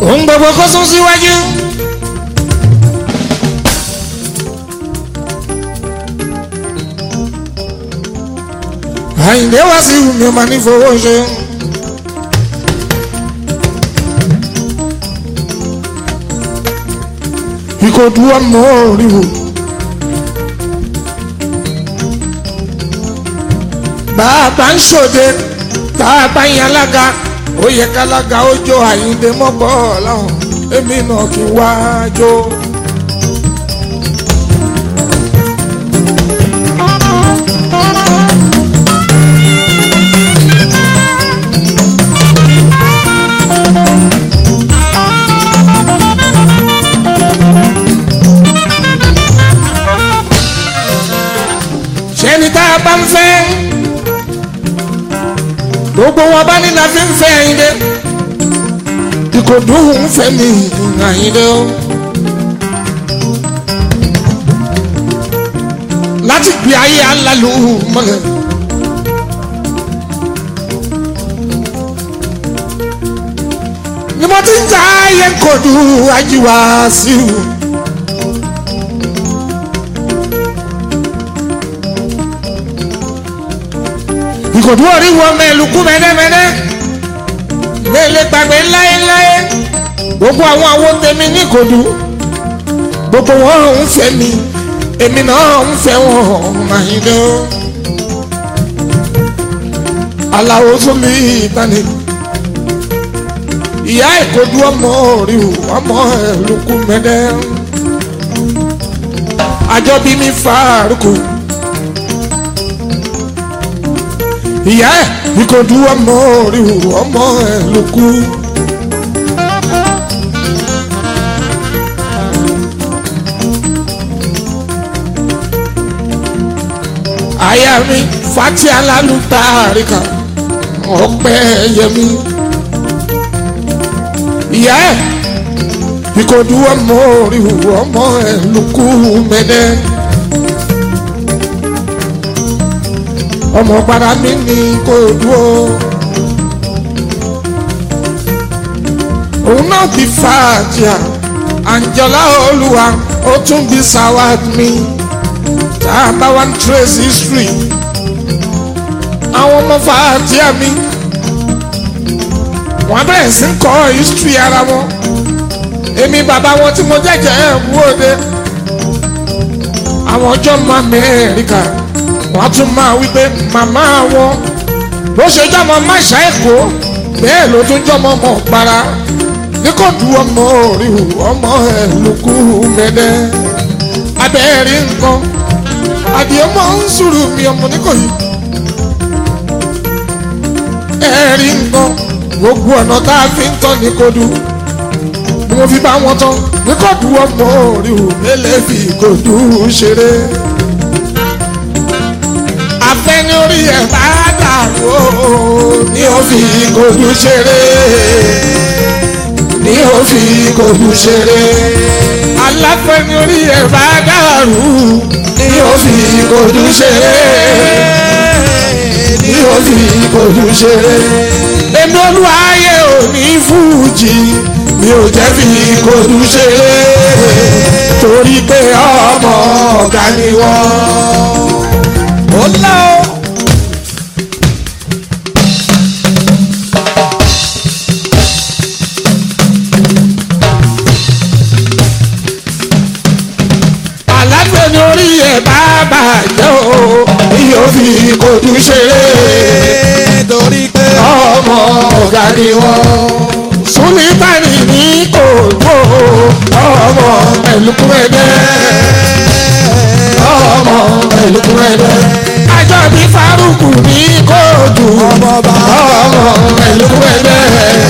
ohun gbogbo kó sún síwájú. àyìndé wá sí mi ò máa ní fowó ṣe. ìkòdú ọmọ òrìwò. bàbá ń ṣòde bàbá yín alága ó yẹ kálága ó jó àyíǹde mọ́gbọ́ ọ̀làhùn èmi náà kí n wá jó. ṣẹ́ni tá a bá ń fẹ́ gbogbo wọn bá ní la fi ń fẹ́ àyíndé ìkòdú ń fẹ́ mi àyíndé o. láti gbé ayé alálù mọ́lẹ̀. ni mo ti ń ta ayé kòdú ajíwá sí i. ìkòdú orí wọ mẹ́lùkú mẹ́dẹ́mẹ́dẹ́ mẹ́lẹ́ gbàgbé láéláé gbogbo àwọn àwọn tèmi ní ìkòdú gbogbo wọn ń fẹ́ mi èmi náà ń fẹ́ wọn Àyìndé aláwo tún bí ìtàní ìyá ìkòdú ọmọ orí ọmọ ẹ̀lùkú mẹ́dẹ́ àjọbí mi fàárùkù. ìyá ẹ̀ ìkòdú ọmọ orí ọmọ ẹ̀ ló kú. àyà mi fati alálùtà àríkà ọpẹ́ yẹmi. ìyá ẹ̀ ìkòdú ọmọ orí ọmọ ẹ̀ ló kú mẹ́dẹ́. ọmọ padà mi ní kò dúró. òun náà ti fa àjà àǹjọ́lá olúwa ó tún bí sawad mi tá a bá wá ń trace history àwọn ọmọ fa àjà mi wọ́n bẹ̀rẹ̀ sí ń kọ́ history ara wọn èmi bàbá wọn tí mo jẹ́jẹ́ ẹ̀ wúwo àwọn ọjọ́ mọ́ Amẹ́ríkà wọ́n tún máa wí pé màmá wọn bó ṣe jọmọ máṣá èkó bẹ́ẹ̀ ló tún jọmọ mọ̀ para ní kò du ọmọ orí ọmọ ẹ̀ lókù mẹ́lẹ́ abẹ́rẹ́ nǹkan àdìẹ mọ̀ ń sùúrù mi ọmọ níkòyí ẹ̀rí nǹkan gbogbo ọ̀nà tá a fi ń tọ́ ní kò du ni mo fi bá wọn tán ní kò du ọmọ orí mẹ́lẹ́ fi kò du ṣeré afẹ́ni orí ẹ̀ bá dàrú o ní ó fi kojú ṣeré ní ó fi kojú ṣeré aláfẹ́ni orí ẹ̀ bá dàrú ní ó fi kojú ṣeré ní ó fi kojú ṣeré èmi olúwaayé ò ní fújì mi ò jẹ́ fi kojú ṣeré torí pé ọmọ ọ̀gá ni wọ́n ó lá o. alágbè ní orí ẹ̀ bá bàjẹ́ o yóò fi kojú ṣeré torí pé ọmọ ọ̀gá ni wọ́n. Súlítàní ní kòkó ọmọ ẹ̀lùkúrẹ́dẹ́ ọmọ ẹ̀lùkúrẹ́dẹ́ ajọ́ bí Fárúkù ní kóòtù ọmọ bá ọmọ ẹ̀lùkúrẹ́dẹ́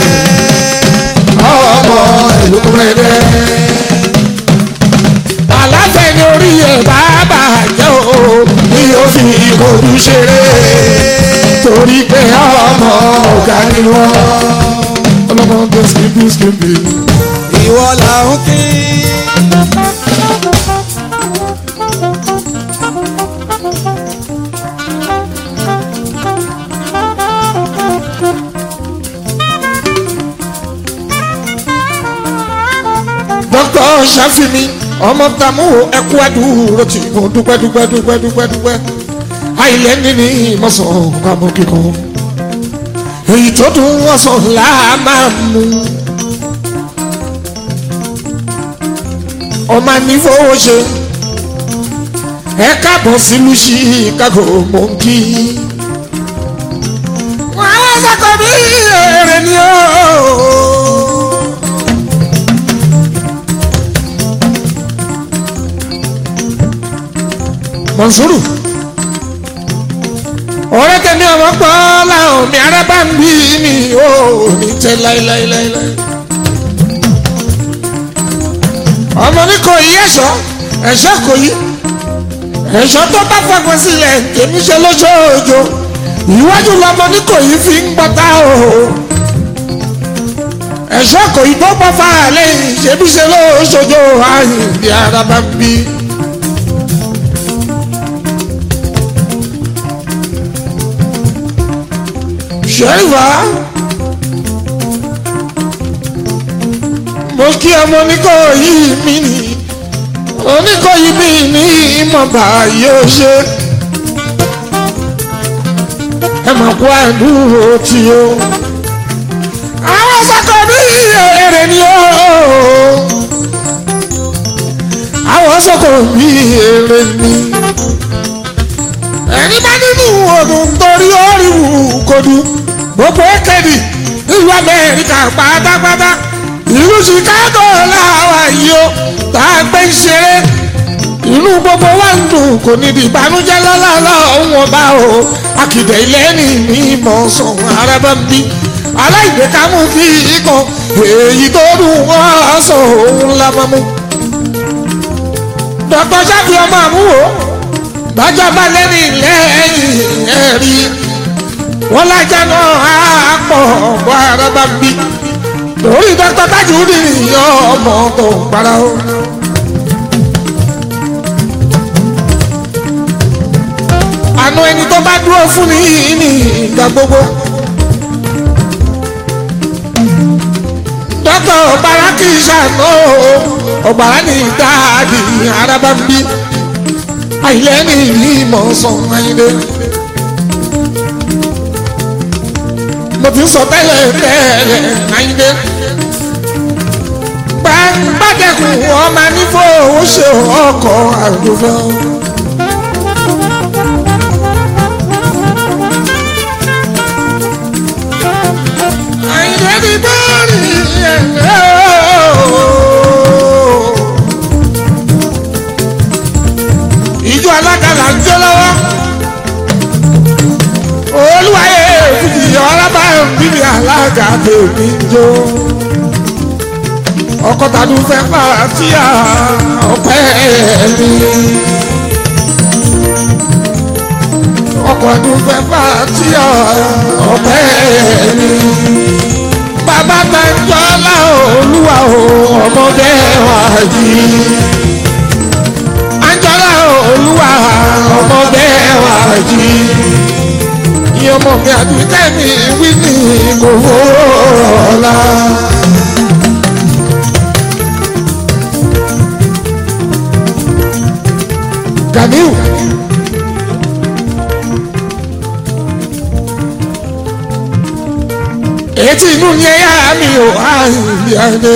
ọmọ ẹ̀lùkúrẹ́dẹ́ aláfẹ́ ní orí ẹ̀ bá bàjẹ́ o ní ó fi kojú ṣeré torí pé ọmọ ọ̀gá ni wọ́n ọlọ́mọ tó skipi skipi. ìwọ là ń kí. ṣàfihàn ọmọ tàmú ẹkú àdúró tí mo dúpẹ́ dúpẹ́ dúpẹ́ dúpẹ́ dúpẹ́ àìlẹ́ nínú ìmọ̀sán pamọ́ kíkan èyí tó dùn wọ́n sọ là máa mú ọmọ nífowó ṣe ẹ káàbọ̀ sílùú Chicago mò ń kí wọ́n á sọ́kọ̀ bí èrè ni ó. Mọ̀nsúrù ọ̀rẹ́ tẹ̀mí ọmọ pọ̀ láwọn mi ara bá ń bí mi ò ní tẹ́ láéláéláé. ọmọ ní kò yí ẹ̀ṣọ́ ẹ̀ṣọ́ kò yí ẹ̀ṣọ́ tó bá fọgbọ́n sílẹ̀ tèmi ṣe lóṣooṣo ìwájú lọmọ ní kò yí fi ń gbọ́ta o ẹ̀ṣọ́ kò yí tó bá fà lẹ́yìn ṣebí ṣe lóṣooṣo àyìnbí ara bá ń bí. ṣẹ́yìnbá mo kí ọmọ oníkọ̀ọ́yí mi ní oníkọ̀ọ́yí mi ní ìmọ̀ba yóò ṣe ẹ mọ̀ kó àdúró tí o àwọn sọ́kọ̀ bí èrè ni o àwọn sọ́kọ̀ bí èrè ni ẹni bá nínú ọdún torí orí wù kodu gbogbo ekedi ìlú amẹ́ríkà pátápátá ìlú chicago làwà yìí ó tá a gbé ń ṣeré inú gbogbo wa ń dùn kò ní di ìbànújẹ́ lọ́lọ́lọ́ òun ọba o akìdẹ̀ ilé ní ní ìmọ̀ sọ̀rọ̀ arábá ń bí aláìgbékámú kí ikọ̀ èyí tó dùn wọ́n sọ òun lámọ́mú. dr sáfì ọmọ àmúwò bájọ́ bá lẹ́ni lẹ́yìn ẹ̀rí wọ́n lájà náà á pọ̀ bọ́ ara bá ń bí lórí dókítà tájúdì yọ ọmọ tó ń para ó. àna ẹni tó bá dúró fún ni ní ìgbà gbogbo. dókítà ọ̀bàrà kì í ṣàná ọ̀bàrà ní dáàdì ara bá ń bí àìlẹ́ ní ìlú ìmọ̀ sàn ayíǹde. mo ti sọ tẹ́lẹ̀ tẹ́lẹ̀ ayíǹde. gbàgbàdẹ́kùn ọmọ nífò ó ṣe ọkọ̀ àdúgbò. àyìnlẹ́ ti bọ́ọ̀rì ẹ̀rọ. ìjọ alákàlà ń jó lọ́wọ́. olúwayé fìdí ọlọ́ba bíbí alága tèmi ń jó. ọkọ̀ tàbí fẹ́ fàtíà ọ̀pẹ́ mi. ọkọ̀ tàbí fẹ́ fàtíà ọ̀pẹ́ mi. bàbá tẹ̀jọ́ lá olúwa o ọmọdé wáyé anjọ́lá olúwa ọmọdé wa jí iye ọmọ mi àdúgbò mi wí ní kò fọ́ọ̀lá. Ganiu. Etí inú ni ẹ̀yà mi ò àìyí adé.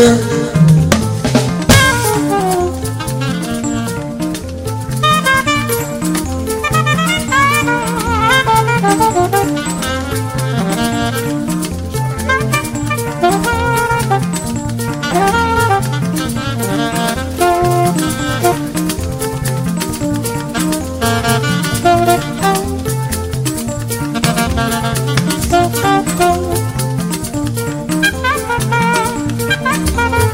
Thank you.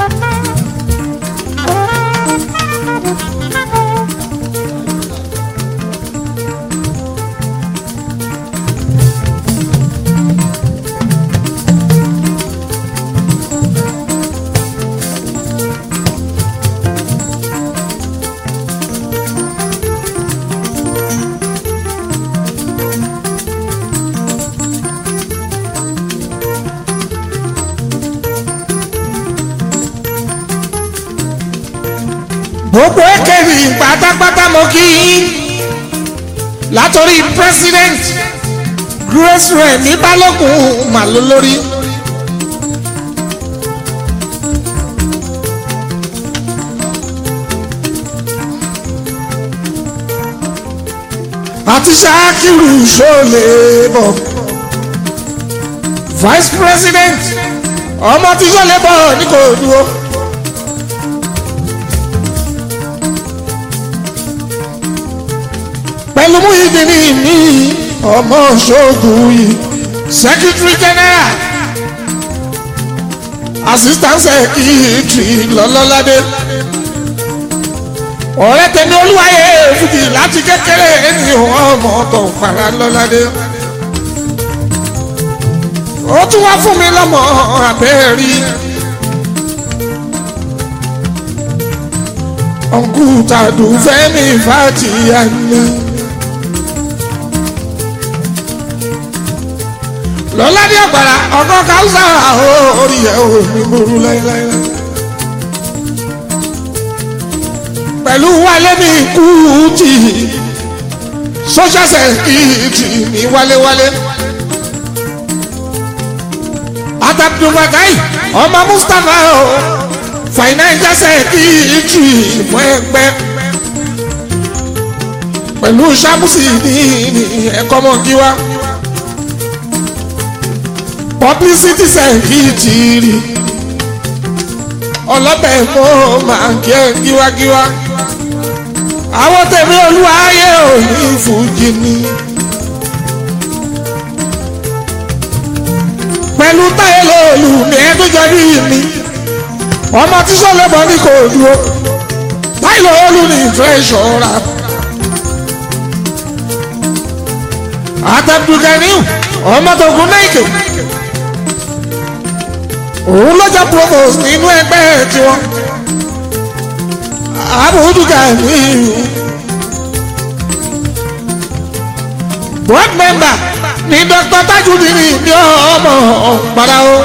gbogbo ekeri pátápátá mo kí yín látòrí president grace rẹ̀ ní balógun màlúù lórí. àti ṣáàkìrù ṣọlẹ̀ bọ̀ vice president ọmọ tí ṣọlẹ̀ bọ̀ ní kò dúró. pẹ̀lú Muyideen ní ọmọ ṣoògùn yìí secretary general assistant secretary lọ́lọ́ládé ọ̀rẹ́ tẹ̀mí olúwayé fìdí láti kékeré ní ọmọ tó fara lọ́ládé ó tún wá fún mi lọ́mọ abẹ́rí ọ̀nkútàdù fẹ́mi fàtìyà ni. lọ́ládé àgbàrá ọkọ̀ káwùsà orí ẹ̀ ò ní burú láéláé. pẹ̀lú wálé ní kùtì social security ní wálewálé. àtàbùdùmọ̀gáì ọmọ Mustapha o financial security fún ẹgbẹ́ pẹ̀lú sábùsì ní ẹ̀kọ́ mọ́kíwá publicity secretary ọlọ́bẹ̀ mọ́ máa ń kí ẹ kíwákíwá àwọn tẹ̀mí olúwaayé ò ní fújì ni. pẹ̀lú táyé lóòlù ní ẹ tó jọ bí mi ọmọ tí sọ́lẹ̀ bọ́ ní kò dúró táyé lóòlù ní ìfẹ́ ìṣọ́ra. àtẹ̀dùkẹ́niu ọmọ tó gún náà ìkè òun lọ́jà provost nínú ẹgbẹ́ tiwọn àbùdùkà ní board member ní dr tajudeen ní ọmọ ọ̀pára o.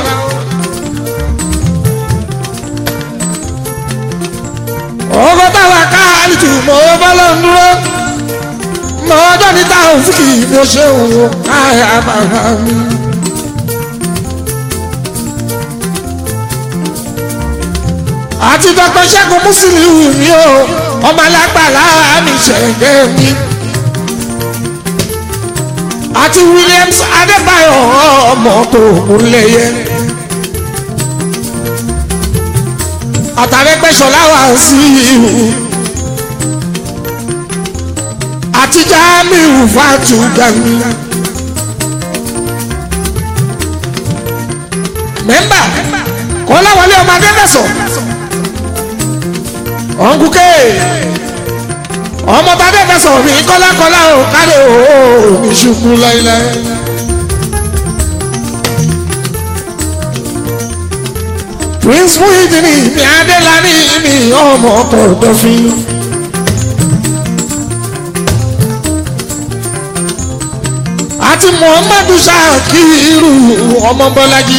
ọgọ́ táwa káàlì tù mọ́ bọ́lá ń dúró mọ́ ọjọ́ ní táwọn fìkì bí ó ṣe ń wò káyà bàbá mi. àti dr ṣẹ́gun mùsùlùmí mi o ọmọ alágbàlá mi ṣẹ̀gẹ́ mi àti williams adébáyọ̀ ọmọ tó múlẹ̀yẹ àtàrẹ́gbẹ́sọ̀lá wà sí ihu àti jamiu fatu gami mẹ́mbà kọ́láwọlé ọmọ adébẹ̀sọ̀ ọ̀nkúkẹ́ ọmọ tàdé fẹsọ̀ mi kọ́lákọ́lá ò káre ò ní ṣubú láíláí. prince Muyideen mi adélani mi ọmọ kọ̀ọ̀dọ̀fin. àti muhammadu shakiru ọmọ bọ́lájí.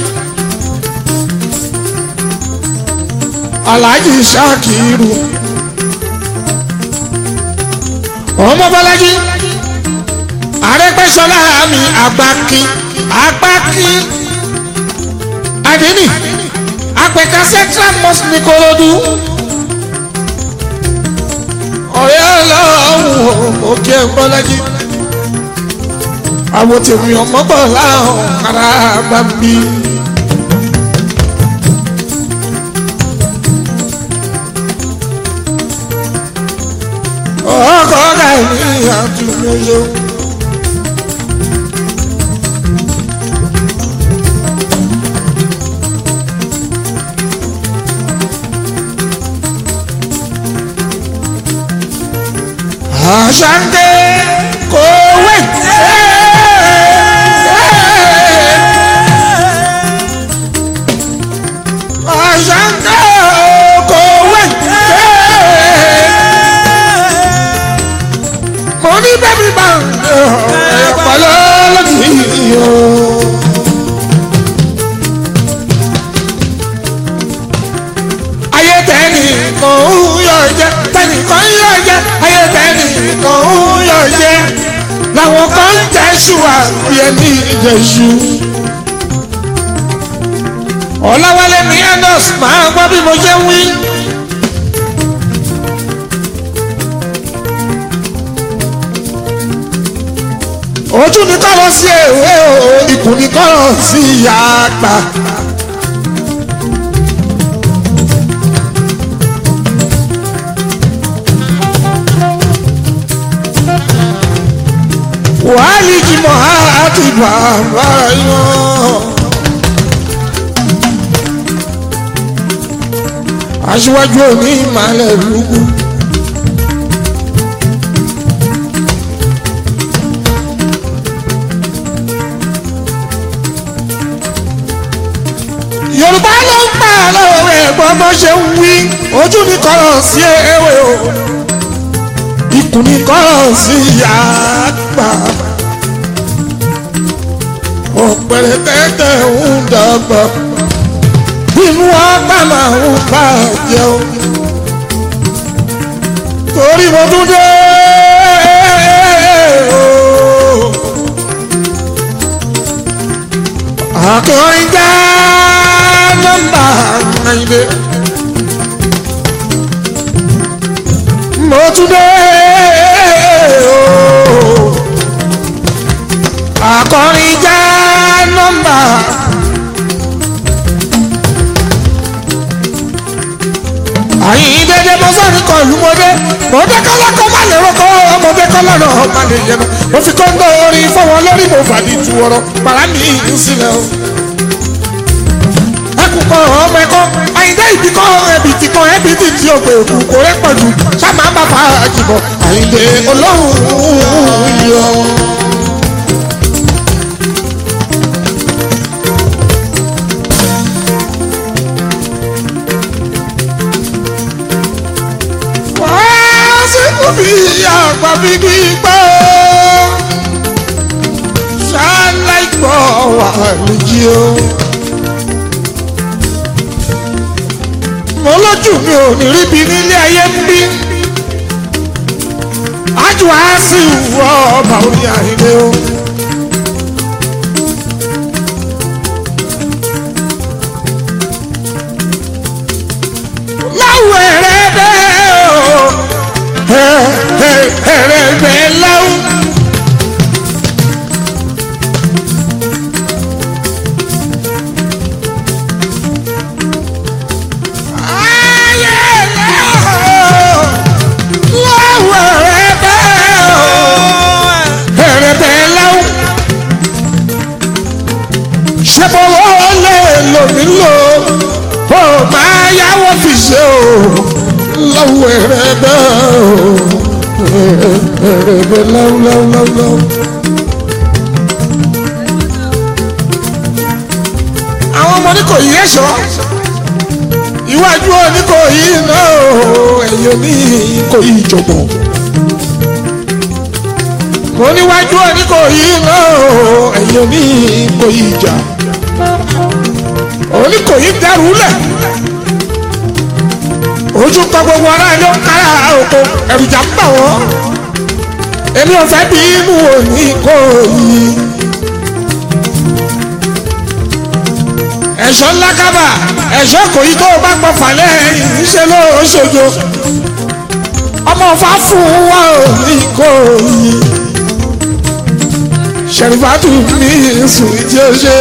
alhaji shakiru ọmọ bọ́lájí arẹ́gbẹ́sọlá mi àgbákí àgbákí àdínì àpẹ̀ka central mosque ní korodu ọ̀rẹ́ ọlọ́run òkè bọ́lájí àwọn tèmi ọmọ bọ̀ láwọn ará bá bí. ọkọ ọgá ní àtúnyẹyẹ. àṣàǹdé kò wé. àṣàǹdé kò wé. mo ní bẹ́bí bá ẹ̀pọ̀ lọ́lọ́dì o. ayé tẹ́ni kò ń yọ jẹ́ ẹyẹ ní ìjẹ̀ṣu. ọ̀làwálé ní andos máa gbọ́ bí mo ṣe ń wí. ojú ni kọ́lọ́ sí èwe o ikùn ni kọ́lọ́ sí ìyá àgbà. wàhálì jìmọ̀ àti bàbá yan. aṣíwájú òní ìmàlẹ̀ lùkù. yorùbá ló ń pa àlọ́ ẹ̀gbọ́n bó ṣe ń wí ojú ni kọ́rọ̀ sí ewé o ikùn ni kọ́rọ̀ sí ìyá àgbà ọ̀pẹ̀rẹ̀ tẹ́tẹ́ ń dàgbà inú ọgbà máa ń bàjẹ́ o torí mo tún dé o. akọrin já nọ́mbà àyìnbé mo tún dé o. akọrin já nọ́mbà. àyìn dédé mo sọ ní kan ìlú mọdé mọdé kọlá kọ má lè rọkọ ọmọdé kọlá náà má lè yẹnu mo fi kóńgò orin fọwọ́ lórí mo fàdí tu ọ̀rọ̀ pàrà mi ń sílẹ̀ o. ẹkùn kan ọmọ ẹkọ àyìndé ìbí kan ẹbí ti kan ẹbí ti ti ògbè òkú kò rẹ pọ̀jù sábà bá fa àjùbọ̀ àyìndé olóhùn yọ. wàásù bí àgbà bí gbígbọ́ ṣáláìgbọ́ wà lójí o. mo lójú mi ò ní ríbi nílé ayé ń bí ájú á sì wọ ọba orí àìlè o. láwọ̀ ẹ̀rẹ́ bẹ́ẹ̀ o ẹ̀rẹ́ bẹ́ẹ̀ láwọ̀. ṣẹ́bọ̀wọ́ lè lò mí lò ó máa yáwó fi ṣe o lọ́wọ́ ẹ̀rẹ́ bẹ́ẹ̀ o ẹ̀rẹ́ bẹ́ẹ̀ lọ́wọ́lọ́wọ́. àwọn ọmọ ní kò yí ẹ̀ṣọ́ iwájú òní kò yí náà ẹ̀yìn òní kò yí ìjọ̀gbọ̀n mo níwájú òní kò yí náà ẹ̀yìn òní kò yí ìjà òní kò yí dẹrù lẹ̀ ojú kọ gbogbo ara ẹni ó kára oko ẹ̀rùjà ń bà wọ́n èmi ò fẹ́ bí inú òní kò yí. ẹ̀ṣọ́ ńlá kábà ẹ̀ṣọ́ kò yí tó o bá gbọ́ falẹ̀ ìṣe ló ṣojo ọmọ ọ̀fà fún wa ò ní kò yí ṣẹ̀rìfàtù ní sùn tí ó ṣe.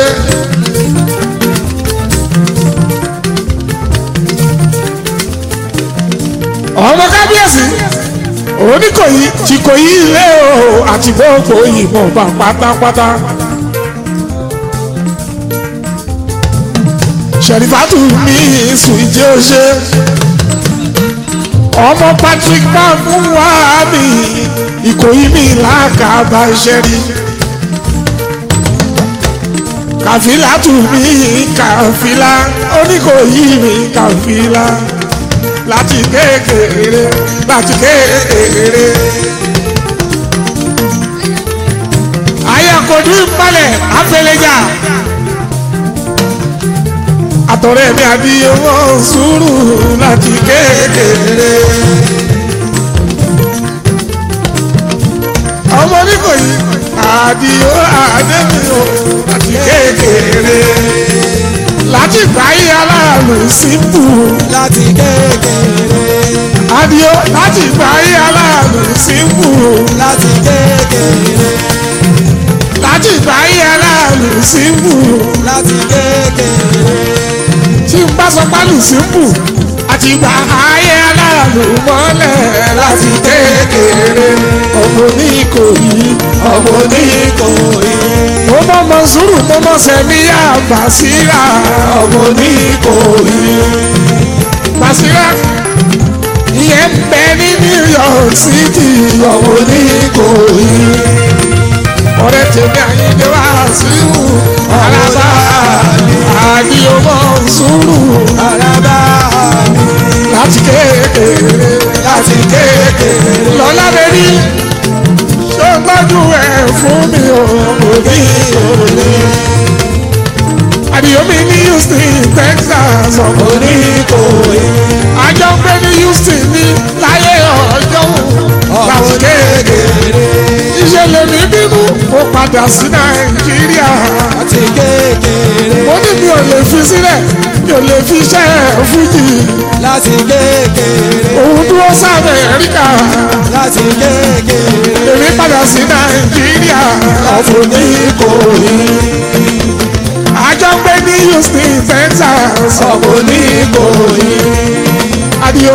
ọmọ kábíyèsí oníkòyí tí kò yí ilé o àti gbogbo ìmọ̀ bá pátápátá. ṣẹ̀rìfàtù ní sùn tí ó ṣe. ọmọ Patrick bá fún wa mi ìkòyí mi làkàbà ṣẹ́rí kàfílà tù mí kàfílà oníkòyí mi kàfílà láti kékeré láti kékeré. ayakojú ìpalẹ̀ afẹlẹ́jà àtọ̀rẹ́ mi àbí owó sùúrù láti kékeré. ọmọ oníkòyí àdìo àdébí o àti kékeré láti gbáyé aláàlú síbù láti kékeré àdìo láti gbáyé aláàlú síbù láti kékeré láti gbáyé aláàlú síbù láti kékeré tí n bá sọ pálù síbù àti gbà ayé aláàlú mọ́lẹ̀ láti kékeré ọmọ oníkòyí ọmọ oníkòyí. mo mọ mọ sùúrù mo mọ sẹmi yá Bàsírà ọmọ oníkòyí. Bàsírà ìyẹn ń bẹ ní New York City ọmọ oníkòyí. ọ̀rẹ́ tèmi àyíndé wá síwù alábà àdìyọmọ sùúrù araba mi láti kékeré láti kékeré lọ́lá bẹ́rí ṣó gbọ́dún ẹ̀ fún mi ò òbí òní. àdìyómi ní Houston Texas ọmọ ní Ìkòyí. àjọ ń gbé ní Houston ní láyé ọjọ́ láti kékeré. ìṣẹ̀lẹ̀ mi bínú mo padà sí Nàìjíríà. láti kékeré mo ní mi ò lè fi sílẹ̀ mi ò lè fi iṣẹ́ fújì. láti kékeré òun dúró sábẹ̀ ẹ̀ríkà. láti kékeré èmi padà sí nàìjíríà ọ̀fun ní ìkòyí. àjọ ń gbé ní houston texas ọ̀fun ní ìkòyí. adio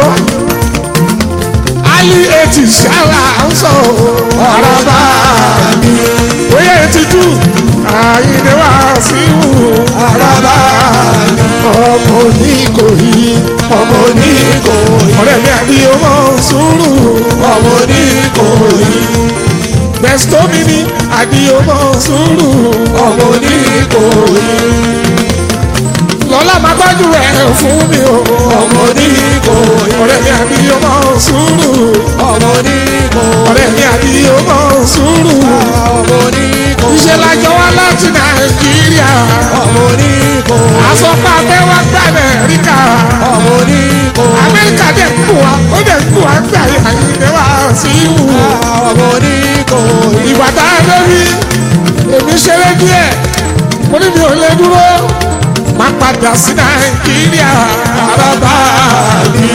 ali eti ṣára ń sọ araba mi. oyè ti tú àyìnlẹ̀ wá sí wù araba mi. ọmọ ní ìkòyí ọmọ ní ìkòyí. ọ̀rẹ́ mi àbí ọmọ sùúrù ọmọ ní ìkòyí bẹ́sítọ́mì ni àdìyọmọ sùúrù ọmọ ní ìkòyí. lọ́lá máa gbájú ẹ̀ fún mi o ọmọ ní ìkòyí. ọ̀rẹ́ mi àdìyọmọ sùúrù ọmọ oníkó ọ̀rẹ́ mi àdìyọmọ sùúrù. ọmọ oníkó iṣẹ́ lájọ wá láti nàìjíríà. ọmọ oníkó àsọpá abẹ́ wá gbà amẹ́ríkà. ọmọ oníkó amẹ́ríkà dẹ̀ kú wa ó dẹ̀ kú wa gbà yà ìdè wá sí ìwù. ọmọ oníkó ìgbà tá a lórí èmi ṣeré díẹ̀ mo ní mi ò lè dúró máa padà sí nàìjíríà àràbà mi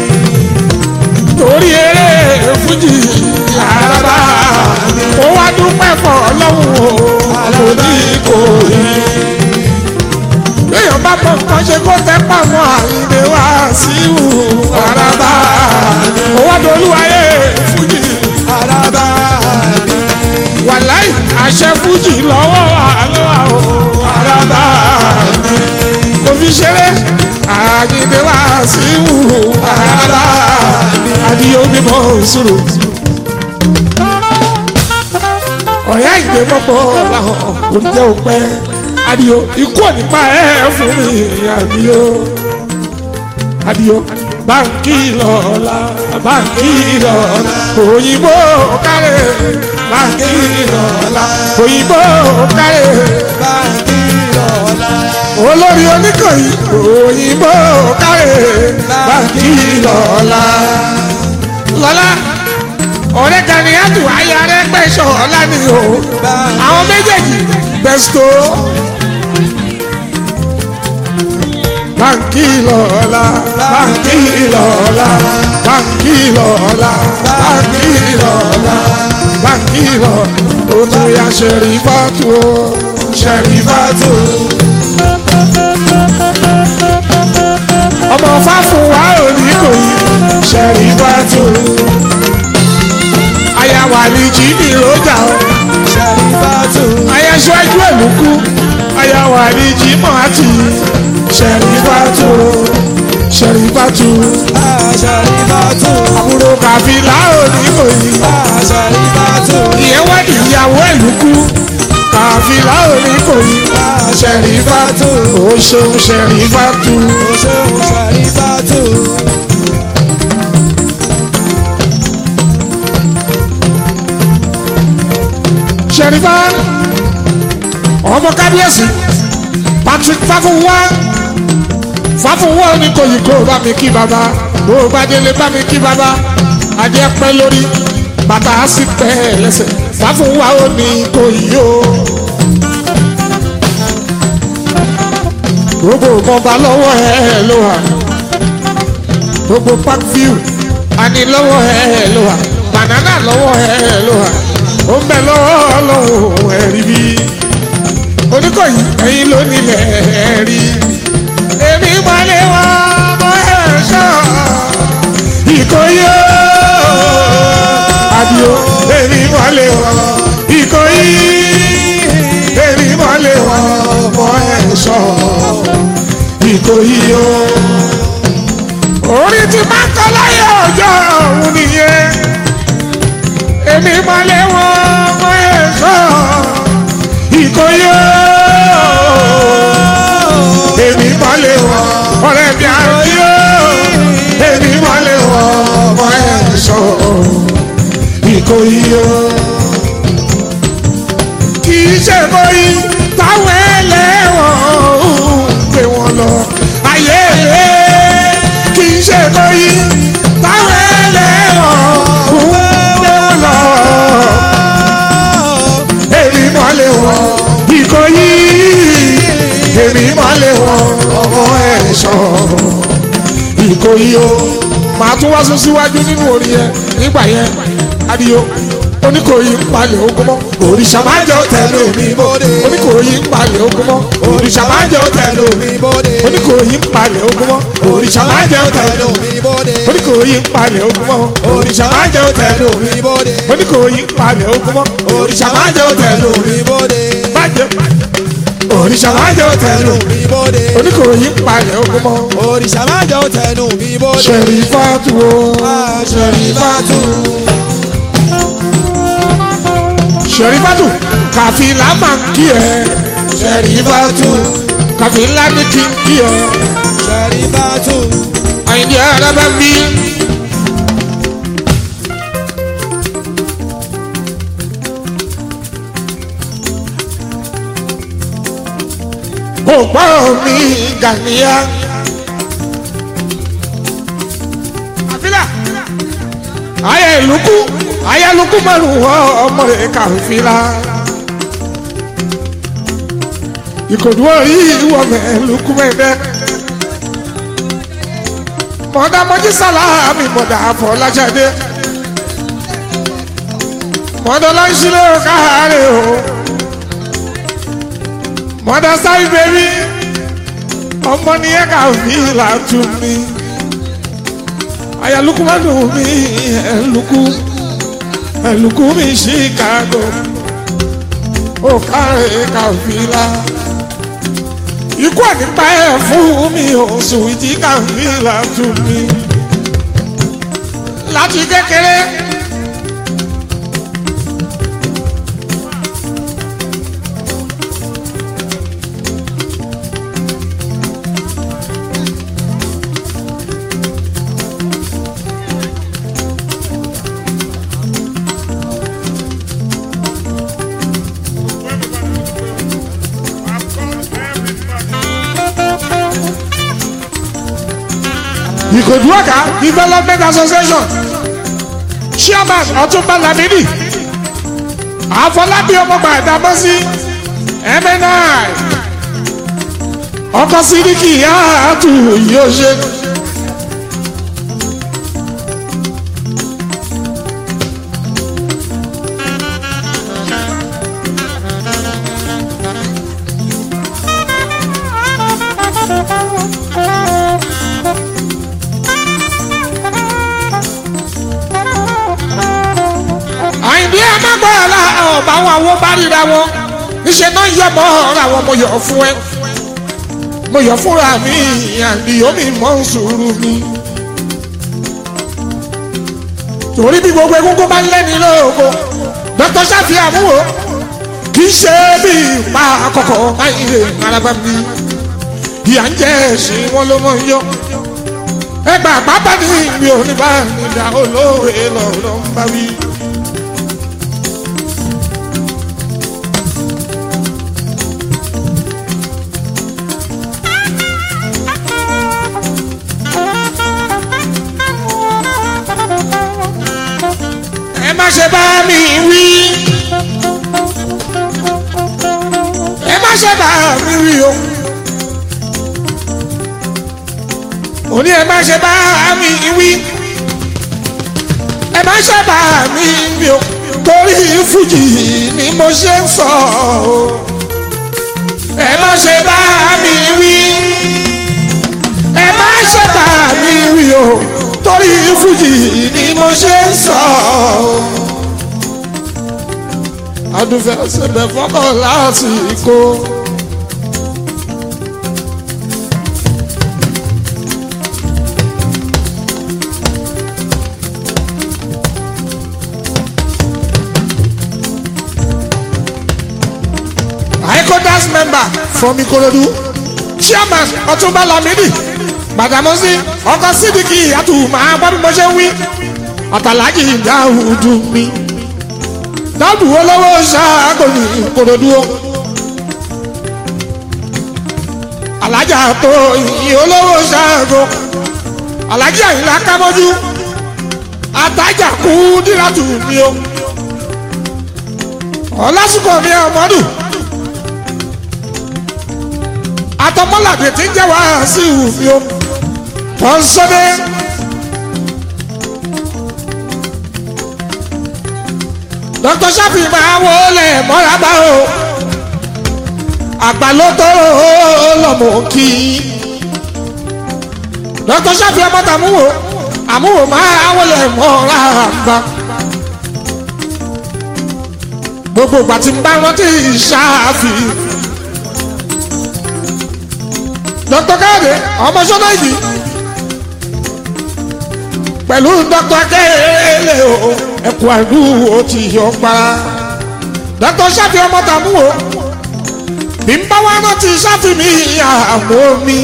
torí eré fújì àràbà mi ó wá dúpẹ́ fọ́ lọ́wọ́ àlòdì kò yí. Béèyàn bá mọ nǹkan ṣe kó tẹ́ pàmò àyìnbé wá sí ìwù àràbà mi ó wá dolúwayé fújì araba mi wàláì àṣẹ fújì lọ́wọ́ àlọ́wà o àràbà mi kò fi ṣeré àyìnbé wá sí ìwù àràbà mi àdìyẹ omi mọ́ òṣùrù. ọ̀rẹ́ àyìnbé mọ́pọ̀ làwọn kò jẹ́ òpẹ́ àdìyẹ ikú ò ní pa ẹ́ fún mi àdìyẹ àdìyẹ báńkì lọ́la báńkì lọ́la òyìnbó kárẹ̀ báńkì lọ́la òyìnbó kárẹ̀ báńkì lọ́la olórí oníkòyí òyìnbó kárẹ̀ báńkì lọ́la lọ́la ọ̀rẹ́ gani àtù ayé arẹ́gbẹ́sọ̀ ọ̀la ni o àwọn méjèèjì bẹ́sítò báńkì lọ́la báńkì lọ́la báńkì lọ́la báńkì lọ́la báńkì lọ́la ó tún yà ṣẹ̀rí fàtú o ṣẹ̀rí fàtú. ọmọ fáfún wa ò ní kò yí ṣẹ̀rí fàtú. aya wà ní jí ní ìrọ́jà o ṣàrífàtú aya ṣáájú ẹ̀lùkú aya wà ní jí mọ́ àti ṣẹ̀rí fàtú ṣẹ̀rí fàtú. ṣàrífàtú àbúrò kàfílà ò ní kò yí. ṣàrífàtú ìyẹn wá ní ìyàwó ẹ̀lùkú kàfílà ò ní kò yí. ṣẹ̀rí fàtú ó ṣeun ṣẹ̀rí fàtú. ṣeun ṣàrífàtú ṣẹ̀rífà ọmọ kábíyèsí patrick fáfúnwá fáfúnwá ní kòyí kó bá mi kí bàbá bó bá délé bá mi kí bàbá adé pẹ́ lórí bàtà á sì pẹ́ lẹ́sẹ̀ sá fún wa ó ní kò yí o. gbogbo ìbọnba lọ́wọ́ ẹ ló wà gbogbo park view àní lọ́wọ́ ẹ ló wà banana lọ́wọ́ ẹ ló wà ó ń bẹ lọ́wọ́ lọ́wọ́ ẹ̀rí bí oníkọ̀yí ẹ̀yin ló nílẹ̀ ẹ̀rí èmi mọ̀lẹ́ wọn mọ ẹ̀ṣọ́ ìkòyí ó àdìo èmi mọ̀lẹ́ wọn ìkòyí èmi mọ̀lẹ́ wọn mọ ẹ̀ṣọ́ ìkòyí ó orí ti máa ń kọ́ láyé ọjọ́ òun nìyẹn èmi mọ̀lẹ́ wọn mọ ẹ̀ṣọ́ ìkòyí ó èmi mọ̀lẹ́ wọn ọ̀rẹ́ mi àròyé ó èmi mọ̀lẹ́ wọn mọ ẹ̀ṣọ́ ìkòyí ó kì í ṣe bóyí táwọn ẹlẹ́wọ̀n ń gbé wọn lọ ayé rẹ̀ kì í ṣe bóyí táwọn ẹlẹ́wọ̀n ń gbé wọn lọ èmi mọ́lẹ̀ wọn ìkòyí èmi mọ́lẹ̀ wọn ọmọ ẹ̀ṣọ́ ìkòyí o màá tún wá sún síwájú nínú orin yẹn nígbà yẹn adìyó oníkòyí ń palẹ̀ ogun mọ́ òrìṣà máa jẹ́ òtẹ́lẹ̀ omi bóde. oníkòyí ń palẹ̀ ogun mọ́ òrìṣà máa jẹ́ òtẹ́lẹ̀ omi bóde. oníkòyí ń palẹ̀ ogun mọ́ òrìṣà máa jẹ́ òtẹ́lẹ̀ omi bóde. oníkòyí ń palẹ̀ ogun mọ́ òrìṣà máa jẹ́ òtẹ́lẹ̀ omi bóde. oníkòyí ń palẹ̀ ogun mọ́ òrìṣà máa jẹ́ òtẹ́lẹ̀ omi bóde. bàjẹ́ òrìṣà máa jẹ́ òtẹ́lẹ̀ omi bóde. oníkòyí ń palẹ̀ ogun mọ́ òrìṣà máa jẹ́ òtẹ́nu mi bóde. ṣẹ̀rí fàtú o ṣẹ̀rí fàtú ṣẹ̀rí fàtú kàfílà máa ń kí ẹ ṣẹ̀rí fàtú kàfílà ní kí n kí ẹ Ṣẹ̀rífátù. àyìndí ara bá bí. òpó mi gàníyà. àfilà ayé lukú ayé lukú márùn wọ ọmọ rẹ kàfilà. ìkòdú orí ìwọ mẹ lukú mẹdẹ. mọ̀dá mọ́jí sálámì mọ̀dá àfọlájáde. mọ̀dá lọ́sílẹ̀ káàárẹ̀ o. mọ̀dá sáyé bẹ́bí ọmọ nìyẹn kàfilà tún mi ayaluku ma dùn mí ẹlùkù ẹlùkù mi chicago ó kárẹ̀ kàfílà ikú ànípa ẹ̀ fún mi oṣù ìjì kàfílà tún mi láti kékeré. ìkòdú ọ̀gá development association chairman ọ̀túnba lamidi àfọlábí ọmọọba ìdámọ́sí mni ọkọ sídìkì yáàtú yóò ṣe. àyìnbí ẹ má gbọ́ ọ̀la ọ̀bà àwọn àwọn bá ríra wọn níṣẹ́ náà yọ mọ́ ọ̀rọ̀ àwọn mo yọ̀ fún ẹ mo yọ̀ fúnra mi àdìyó mi mọ́ sùúrù mi. torí bí gbogbo egungun bá ń lẹ́ni lóko dr sáfì àmúwò kì í ṣe bí ipa àkọ́kọ́ ayé araba mi ìyá ń jẹ́ ẹ̀sìn wọn ló mọ̀ ń yọ ẹgbà pápá ní ìgbì oníbà nígbà olóore lọ́ọ́ ń bá wí. ẹ má ṣe bá mi wí bá mi wí o òní ẹ má ṣe bá mi wí ẹ má ṣe bá mi wí o torí fújì ni mo ṣe ń sọ o ẹ má ṣe bá mi wí ẹ má ṣe bá mi wí o torí fújì ni mo ṣe ń sọ o adúfẹ́ ṣẹbẹ̀ fọ́kọ̀ lásìkò. ICODAS member from Ikorodu chairman Ọ̀túnba Lamidi Gbàdámọ́sí ọkọ̀ sídìkì àtùmọ̀ agbọ́dún mo ṣe ń wí ọ̀tàlájì Dáúdù mi dáàbò olówó ṣáàgò ní Ìkòròdú o alájà tó ìyìn olówó ṣáàgò alájà ìlà kámọ́jú àtàjà kú dírátù mi o ọlásùkò mi ọmọdù àtọmọlàdé tí ń jẹ́ wá sí ìwù mi o pọ́nsọ́dé. dr shafi máa wọlé mọ́rábà o àgbàlótó lọ́mọ kí dr shafi ọmọ tàmúwò àmúwò máa wọlé mọ́rábà gbogbo ìgbà tí ń bá rántí ṣáàfì dr káyọ̀dé ọmọ sọ́nà ìdí pẹ̀lú dr kẹ́lẹ́ o ẹkùn àìlú o ti yọ pa dr sáfì ọmọ tàmú o bí n bá wá rántí sáfì mi àmọ́ mi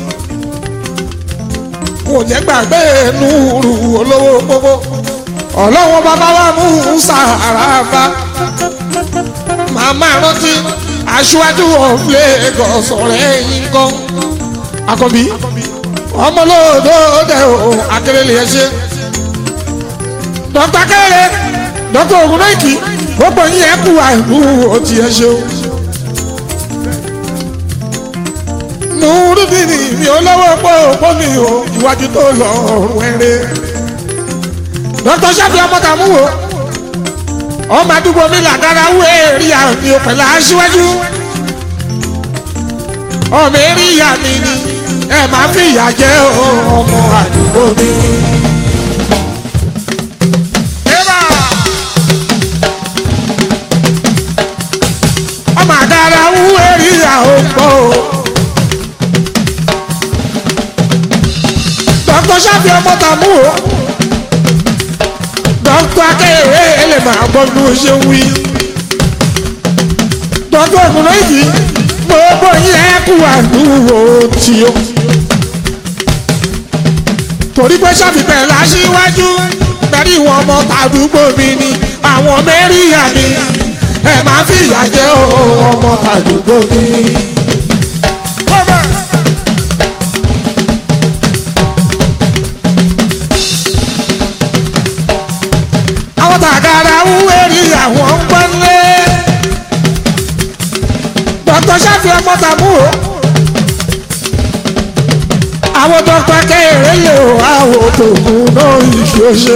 kò jẹ́ gbàgbé nùrù olówó gbogbo ọlọ́wọ́ bàbá wa mú sàràbà màmá rántí aṣíwájú of Lagos ọ̀rẹ́ yín gan akọbí ọmọlódé o akérèlé ẹ ṣe dọ́kítà kéré dọ́kítà ògúnnáìkì gbogbo yín ẹ kú àìlú òtí ẹ ṣe o. nùrùdìní mi ò lọ́wọ́ pọ̀ mi o ìwájú tó lọ ọ̀rùn ẹ̀rẹ́. dọ́kítà sábì ọmọ tàmú wo ọmọ àdúgbò mi làgàrà wú èrì àmì òpèlà aṣíwájú. ọmọ èrì ìyá mi ni ẹ máa fi ìyà jẹ ọmọ àdúgbò mi. ọmọ àdára wú èrì ìyá òpó. dókítà sáfì ọmọ tàmú o dókítà akéré lè máa gbọ́ bí wọ́n ṣe ń wí. dókítà ògùnà yìí gbogbo yẹn kú àdúgbò tí ó. torí pé sáfìfẹ́ láṣíwájú pẹ̀lú ìwọ̀n ọmọ tàdúgbò mi ni àwọn mẹ́rìnlá mi ẹ máa fi ìyà jẹ ọmọ tàdúgbò mi. àwọn tàgàrà ń wérí àwọn ń pọ́nlé dọ́kítọ̀ sáfì ọmọ tàmú o àwọn dọ́kítọ̀ kẹ́hìnrẹ́ lè o àwọn tòkun náà ìṣòṣe.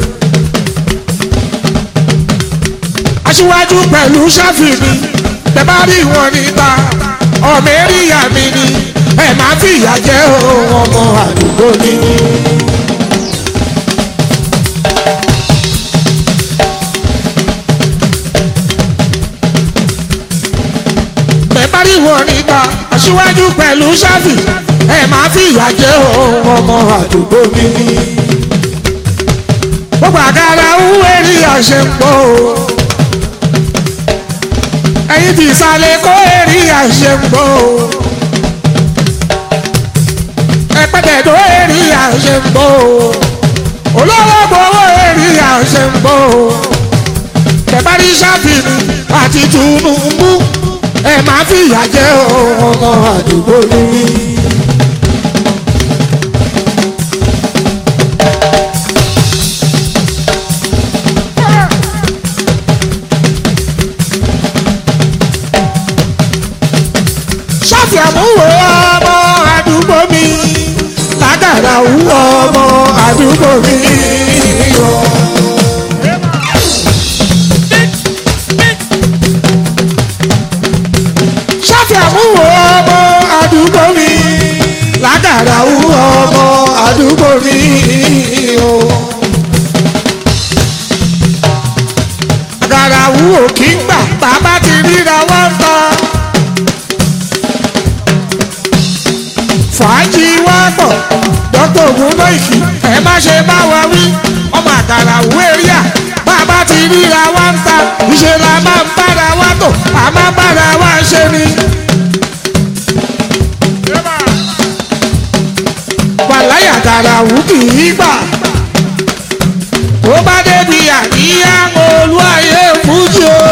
aṣíwájú pẹ̀lú sáfì mi tẹ́ bá rí wọn níta ọmọ eríyà mi ni ẹ máa fìyà jẹ ọmọ àdúgbò mi. pariwo níta aṣíwájú pẹ̀lú ṣáfì ẹ máa fi ìyà jẹ ọmọ àdúgbò mi ní. gbogbo àgàrà ń wérí àṣẹ ń pọ̀ o. ẹ̀yin ti ìsàlẹ̀ kó èrì àṣẹ ń pọ̀ o. ẹ̀pẹ̀tẹ̀ tó èrì àṣẹ ń pọ̀ o. olówó gbowó èrì àṣẹ ń pọ̀ o. tẹ̀bárí ṣáfì mi àti Tinubu ẹ máa fi ìyà jẹ ọmọ àdúgbò mi. lágàràwù ọmọ àdúgbò mi o. ṣàfihàmúwò ọmọ àdúgbò mi lágàràwù ọmọ àdúgbò mi o. àgàràwù ò kí ń gbà bàbá ti ríra wọ́n tán. fàájì wá pọ̀ dókítà ògúnnáìkì ẹ má ṣe bá wa wí ọmọ àgàràwù èrìà bàbá ti ríra wá ń ta ìṣe la máa ń bára wa tò a máa ń bára wa ṣe ni. wàláyà àgàràwù kì í gbà tó bá débi àríyá olúwayé fújì o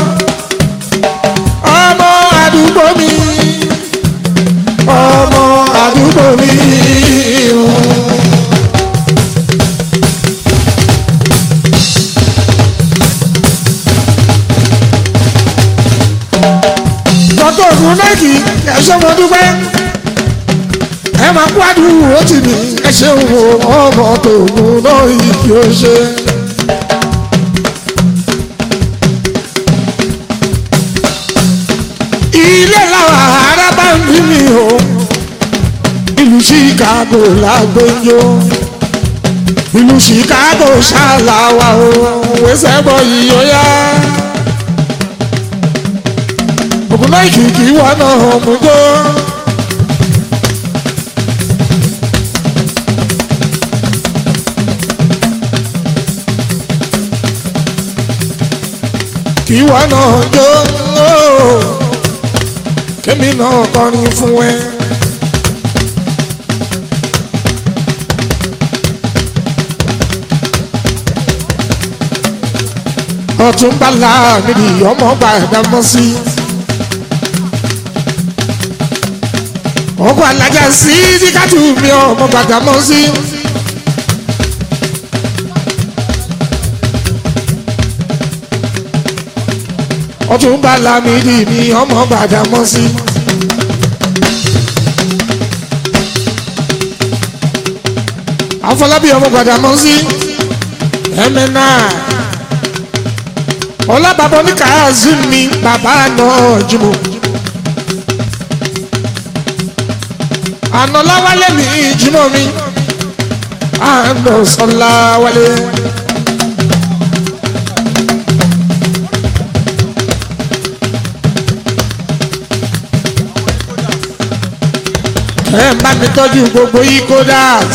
ọmọ àdúgbò mi ọmọ àdúgbò mi o. dọ́tò ògùn náà kì í ẹ̀ṣọ́ mo dúpẹ́ ẹ máa kó àdúgbò ó ti ní ẹ ṣeun o ọmọ tòun náà yìí kí ó ṣe. ilé làwọn ará bá ń bí mi o ìlú chicago lágbóyò ìlú chicago ṣàlàwà o wẹsẹ̀ bọ̀ yìí ó yá. ògùn náà kìkì wọn náà mú gbó. kí wọn náà jó kémi náà kọrin fún ẹ. ọtún bala níbi ọmọ gbàdámọ́ sí. ọkọ̀ alájà sí díkàtú mi ọmọ gbàdámọ́ sí. ọtún bala níbi mi ọmọ gbàdámọ́ sí. afọlábí ọmọ gbàdámọ́ sí. ẹ̀mẹ́ náà ọlábàbọ̀ ní kàázù mi bàbá náà jùmọ̀. àná láwálé mi jùmọ̀ mi àná sọlá wálé. ẹ ń bá mi tọ́jú gbogbo yìí kódàs.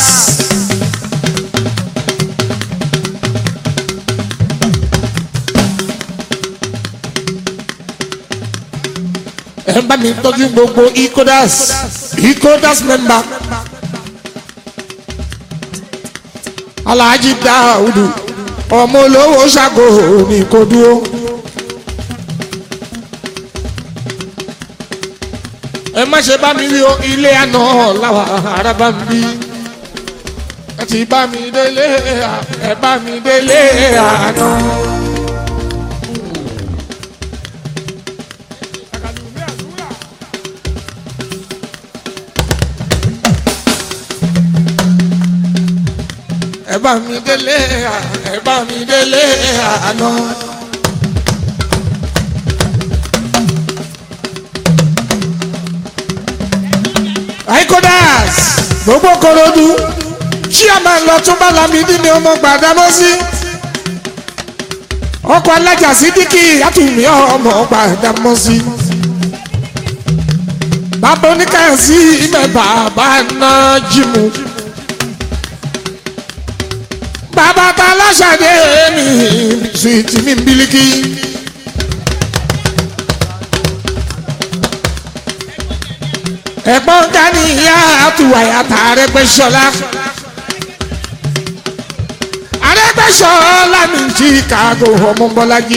ẹ bá mi tọ́jú gbogbo ikodas ikodas member alhaji daudu ọmọ olówó ṣàgò ní kò dúró. ẹ má ṣe bá mi rí o ilé àná làwà ara bá mi bí ẹ ti bá mi délé ẹ bá mi délé àná. ẹ bá mi délé ẹ bá mi délé àná. aikodas gbogbo korodu chairman lọ tún bá lamidi ni ọmọ gbàdámọ́ sí ọkọ̀ alájà sídìkì àtúnmí ọmọ gbàdámọ́ sí bàbá oníkàyọ̀sí ibẹ̀ bàbá náà jìmù bàbá ta lọ́sàdé mi sùìtì mi bílíkì. ẹ̀gbọ́n gani ìyá àtúwàyà tà Arẹ́gbẹ́ṣọlá. Arẹ́gbẹ́ṣọlá mi jí kàgò ọmọ Bọ́lájí.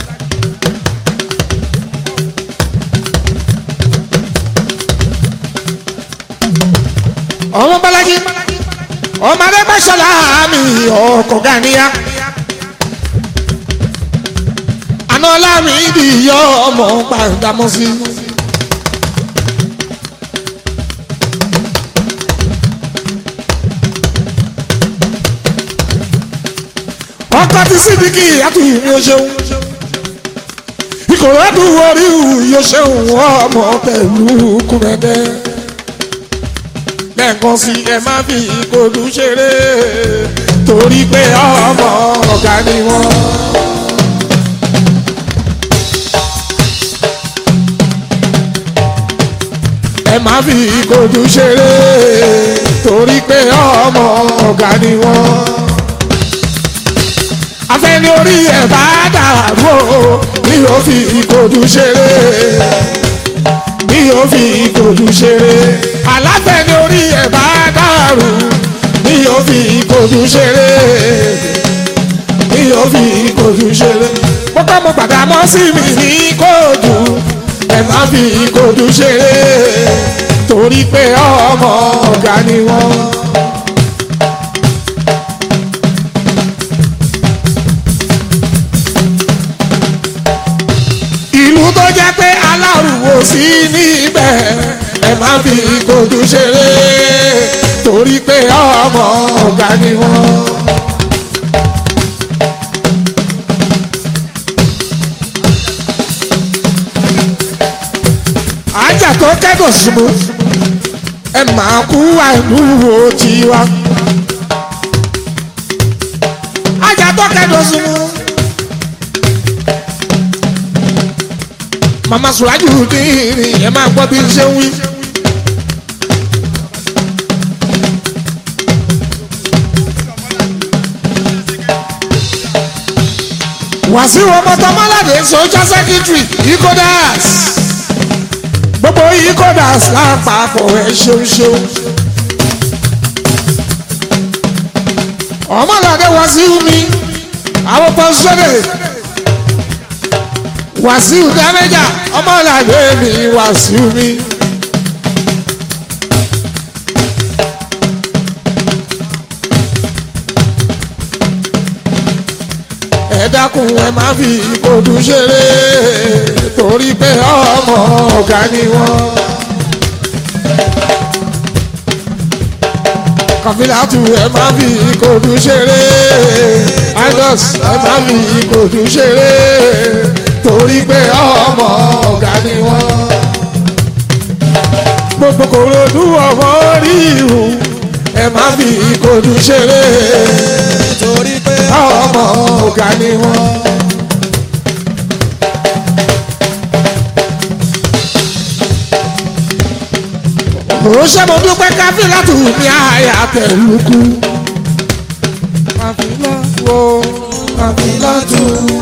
ọmọ Bọ́lájí ọmọ Arẹ́gbẹ́ṣọlá mi ọkọ̀ ganiya. àná lámì ìdíyọ ọmọ gbàdámọ́sí. ọkọ ti sídìkì àtúnyìn mi ò ṣeun ìkòròdú orí yóò ṣeun ọmọ pẹ̀lú kúrẹ́dẹ́ lẹ́ẹ̀kan sí ẹ má fi ìkòdú ṣeré torí pé ọmọ ọ̀gá ni wọ́n. ẹ má fi ìkòdú ṣeré torí pé ọmọ ọ̀gá ni wọ́n. afẹ́ni orí ẹ̀ bá dàrú o ni yóò fi ìkòdú ṣeré ni yóò fi ìkòdú ṣeré aláfẹ́ni orí ẹ̀ bá dàrú ni yóò fi ìkòdú ṣeré ni yóò fi ìkòdú ṣeré. mo kọ́ mo gbàgbà mọ́ sí mi ní kóòdù ẹ má fi ìkòdú ṣeré torí pé ọmọ ọ̀gá ni wọ́n. ìlú tó jẹ́ pé alárùwò sí níbẹ̀ ẹ má fi ìkòdú ṣeré torí pé ọmọ ọ̀gá ni wọ́n. ajá tó kẹ́dùn símú ẹ máa kú àìlúwo tiwa. ajá tó kẹ́dùn símú. mama suraju dìrì ẹ máa gbọ́ bí n ṣe ń wí. wàsíù ọmọtọmọládé social secretary ikodas gbogbo ikodas lápapọ̀ ẹ ṣeun ṣeun. ọmọládé wàsíù mi àwọn pọ́ńsọ́dẹ̀ wàsíù dámẹ́jà ọmọlàdé mi wàsíù mi. ẹ dákun ẹ má fi ìkòdù ṣeré torí pé ọmọ ọ̀gá ni wọ́n. kàfílàtù ẹ má fi ìkòdù ṣeré idos ẹ má fi ìkòdù ṣeré torí pé ọmọ ọ̀gá ni wọ́n. gbogbo kòròdú ọmọ rí ìhù ẹ má fi ìkòdù ṣeré torí pé ọmọ ọ̀gá ni wọ́n. mo ṣe mo dúpẹ́ káfíńlátù ní àyà tẹ̀lùkù. káfíńlátù káfíńlátù.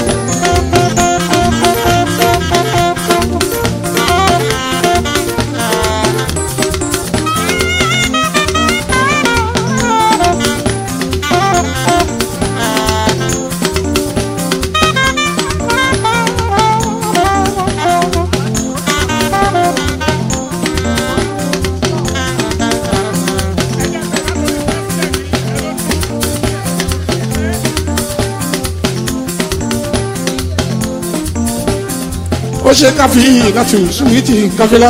ó ṣe káfí láti ṣùwìtì káfílà.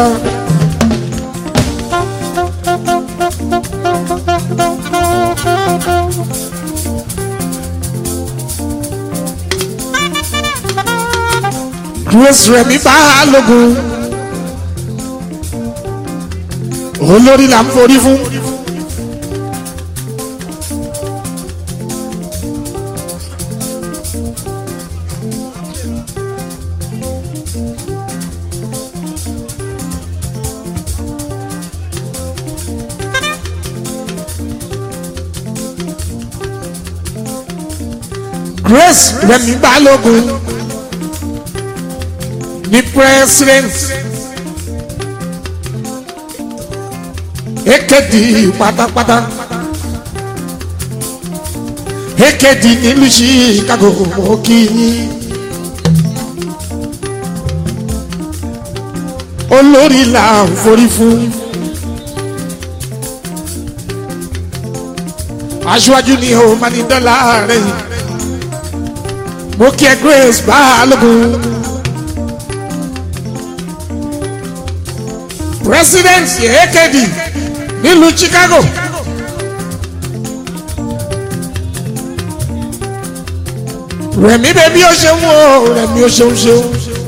grace rẹmi balógun olórí là ń forí fún. grace rẹmi balógun ní president ekedi pátápátá ekedi nílùú chicago mo kí yín olórí là ń forí fún aṣáájú ni o máa ní dọ́là rẹ̀ yìí mo kí ẹ grace balógun president ekedi nílùú chicago rẹ̀mí bẹ́bí ó ṣeun o rẹ̀mí ó ṣeun ṣeun.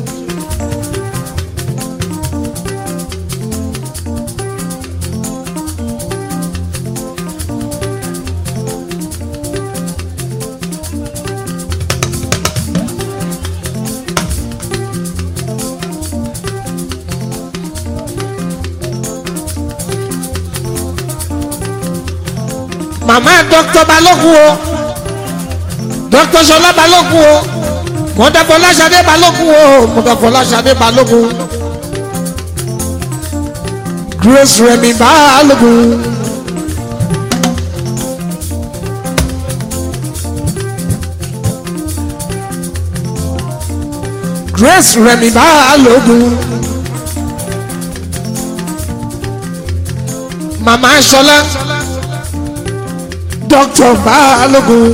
màmá dr balógun o dr sọlá balógun o mọdàfọláṣadé balógun o mọdàfọláṣadé balógun grace remi balógun. grace remi balógun. màmá sọlá dr balógun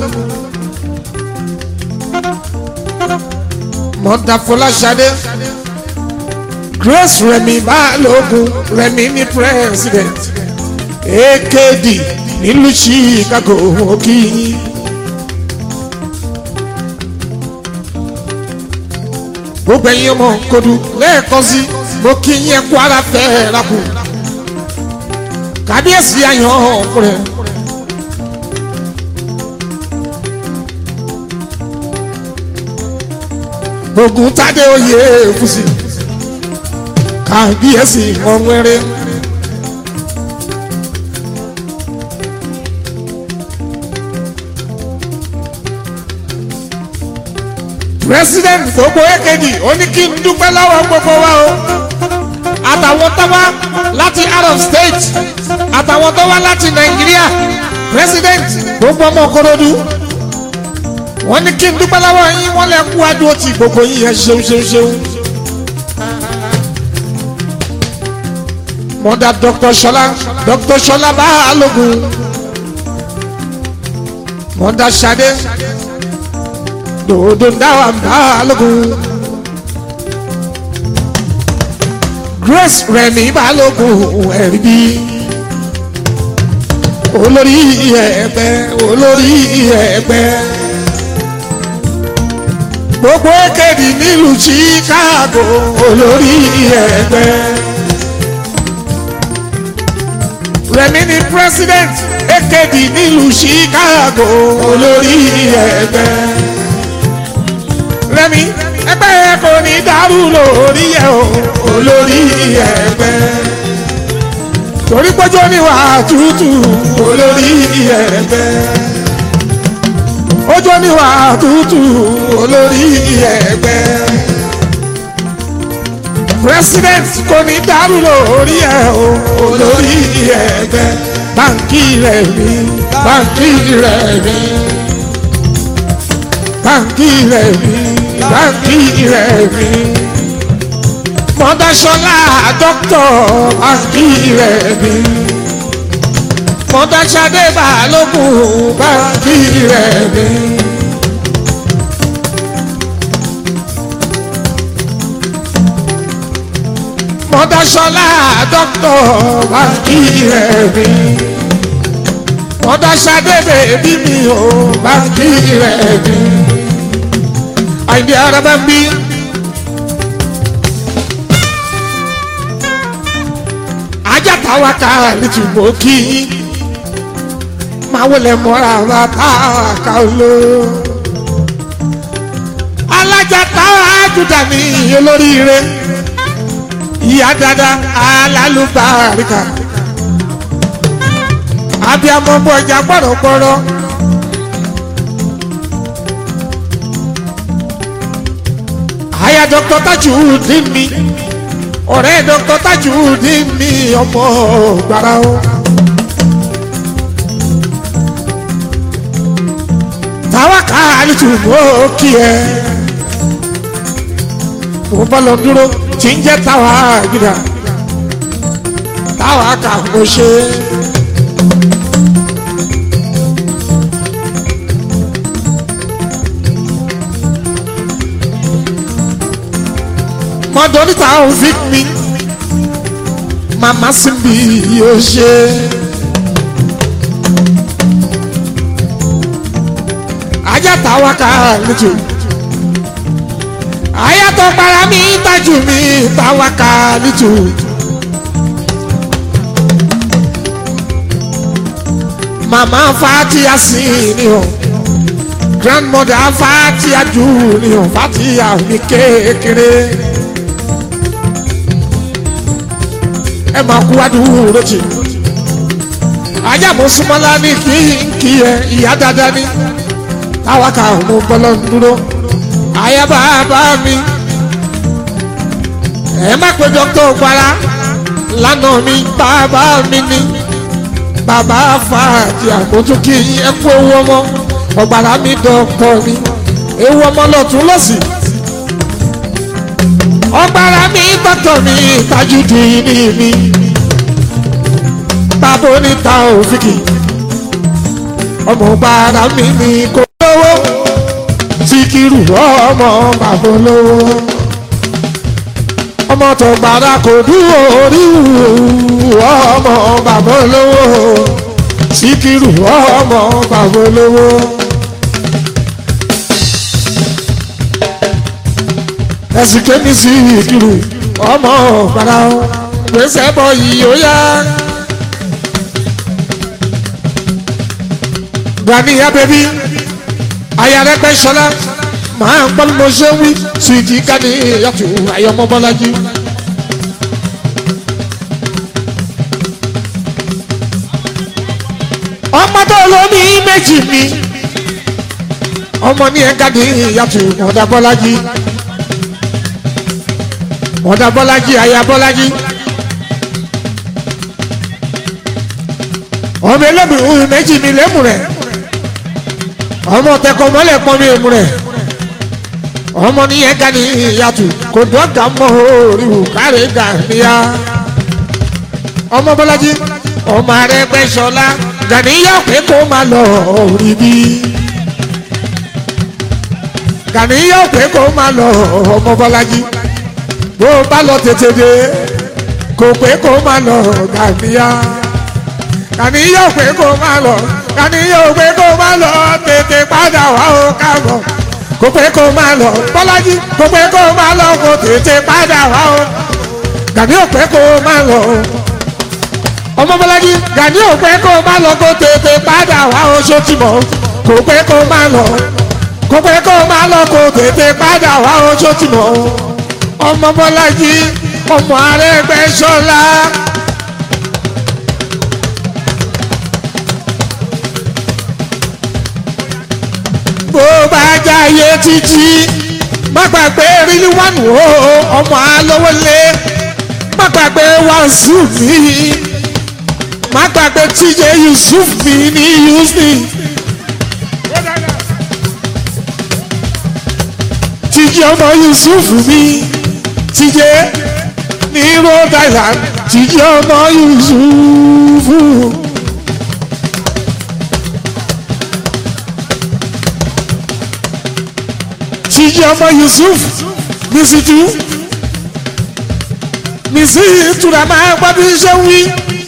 mọ̀tàfọláṣadé grace remi balógun remi ní president akd nílùú chicago òkì. gbogbo ẹ̀yin ọmọ kodu lẹ́ẹ̀kan sí mo kí yín ẹ̀kú ara fẹ́ẹ́ rákù kábíyèsí àyàn ọkùnrin. ogun tade oyè èkúsì kábíyèsí ọ̀wẹ́rẹ́. president gbogbo ekedi ó ní kí n dúpẹ́ lọ́wọ́ gbogbo wa o àtàwọn tó wá láti out of state àtàwọn tó wá láti nàìjíríà president gbogbo ọmọ korodu wọ́n ní kí n dúpẹ́ lọ́wọ́ yín wọ́n lè kú adúró ti gbogbo yín yẹn ṣeun ṣeun ṣeun. mọ̀dà dr sọlá dr sọlá báàlógún mọ̀dà sade dòdò dáwà báàlógún grace rẹmi báàlógún ẹ̀rí bí olórí ẹgbẹ́ olórí ẹgbẹ́ gbogbo èkèdè nílùú chicago olórí ẹgbẹ́. rẹmi ni president èkèdè nílùú chicago olórí ẹgbẹ́. rẹmi ẹgbẹ́ yẹn kò ní dàrú lórí ẹ̀ o olórí ẹgbẹ́. torí pójú oníwà tútù olórí ẹgbẹ́ ojú oníwà tútù olórí ẹgbẹ́. president kò ní dàrú lórí ẹ̀ o olórí ẹgbẹ́. báńkì rẹ̀ mi báńkì rẹ̀ mi báńkì rẹ̀ mi báńkì rẹ̀ mi. mọ́dáṣọ́lá dókítà báńkì rẹ̀ mi mọ̀tàṣadé balógun báńkì rẹ̀ mi. mọ̀tàṣọlá dọ́kítọ̀ báńkì rẹ̀ mi. mọ̀tàṣadé bèbí mi ò báńkì rẹ̀ mi. àìdí ara bá ń bí. ajá táwa ká lítùbọ̀ kí yín máa wọlé mọ́ra bá táwa ká ló. alájà táwa júdà ní olóríire ìyá dada alálùbáríkà abiyamọ bọjá gbọdọgbọdọ. àyà dr tajudeen mi ọ̀rẹ́ dr tajudeen mi ọmọ gbàrà o. táwa ká àlùtùmọ̀ kí ẹ mo bá lọ dúró tí ń jẹ́ táwa gíga táwa kà mo ṣe. mọ́dọ́nítà òfin mi màmá síbi yóò ṣe. ajá táwa ká lójú ayatọ̀ para mi tájú mi táwa ká lójú. màmá fatia sí ni o grandmother fatia jù ni o fatia mi kékeré ẹ máa kú adúró jì ajá mo súnmọ́lá ní kí n kí ẹ ìyá dáadáa ní táwa ká mo bọ́lọ́ ń dúró àyà bàbá mi ẹ má pe dókítà ògbára lánàá mi bàbá mi ní bàbá fàájì àkótó kí ẹ kú ewu ọmọ ọ̀gbàrá mi dọ̀pọ̀ mi ewu ọmọ lọ́tún lọ́sì ọ̀gbàrá mi dọ̀tọ̀ mi tajúdi ní mi bàbá oníta òfìkì ọmọ ọ̀gbàrá mi ní kò lówó síkírù ọmọ bàbá olówó ọmọ tó gbàrà kò dúró orí ọmọ bàbá olówó síkírù ọmọ bàbá olówó. ẹ̀sìn kémi sí ìkírù ọmọ gbàrà gbèsè bọ yìí ó yá. Ganiya bẹbí ayarẹgbẹ sọlá màá ń gbọ́ mo ṣe wí sùìtì kání yàtò ayọmọ bọ́lájí. ọmọ tó lómi méjì mi ọmọ ní ẹ̀ka ní yàtò mọ̀dà bọ́lájí mọ̀dà bọ́lájí aya bọ́lájí. ọmọ ẹlẹ́bùrún méjì mi lẹ́mù rẹ̀ ọmọ tẹkọ mọ́lẹ̀ pọ́n mi èmù rẹ̀ ọmọ nìyẹn ga ni ìyàtù kò dọ́gà mọ́ orí wù káre gà níyà ọmọ bọ́lájí ọmọ rẹ gbẹ́ sọlá gàníyà pé kó máa lọ orí bí gàníyà pé kó máa lọ ọmọ bọ́lájí bó bá lọ tètè dé kò pé kó máa lọ gàníyà gàníyà pé kó máa lọ gàníyà pé kó máa lọ tètè padà wá ó káàbọ̀ kò pé kó máa lọ bọ́lájí kò pé kó máa lọ kò tètè padà wá o gàní ò pé kó máa lọ ọmọ bọ́lájí gàní ò pé kó máa lọ kò tètè padà wá o sotìmọ̀ kò pé kó máa lọ kò pé kó máa lọ kò tètè padà wá o sotìmọ̀ ọmọ bọ́lájí ọmọ Arẹ́gbẹ́ṣọlá. bó bá jáyé títí má gbàgbé rírí wánu o ọmọ alówólé má gbàgbé wàásù mi má gbàgbé tíjẹ yusuf mi ní yusuf tíjẹ ọmọ yusuf mi tíjẹ ní rhode island tíjẹ ọmọ yusuf. tíjì ọmọ yusuf misitu misitura máa gbọ́ bí ṣe ń wí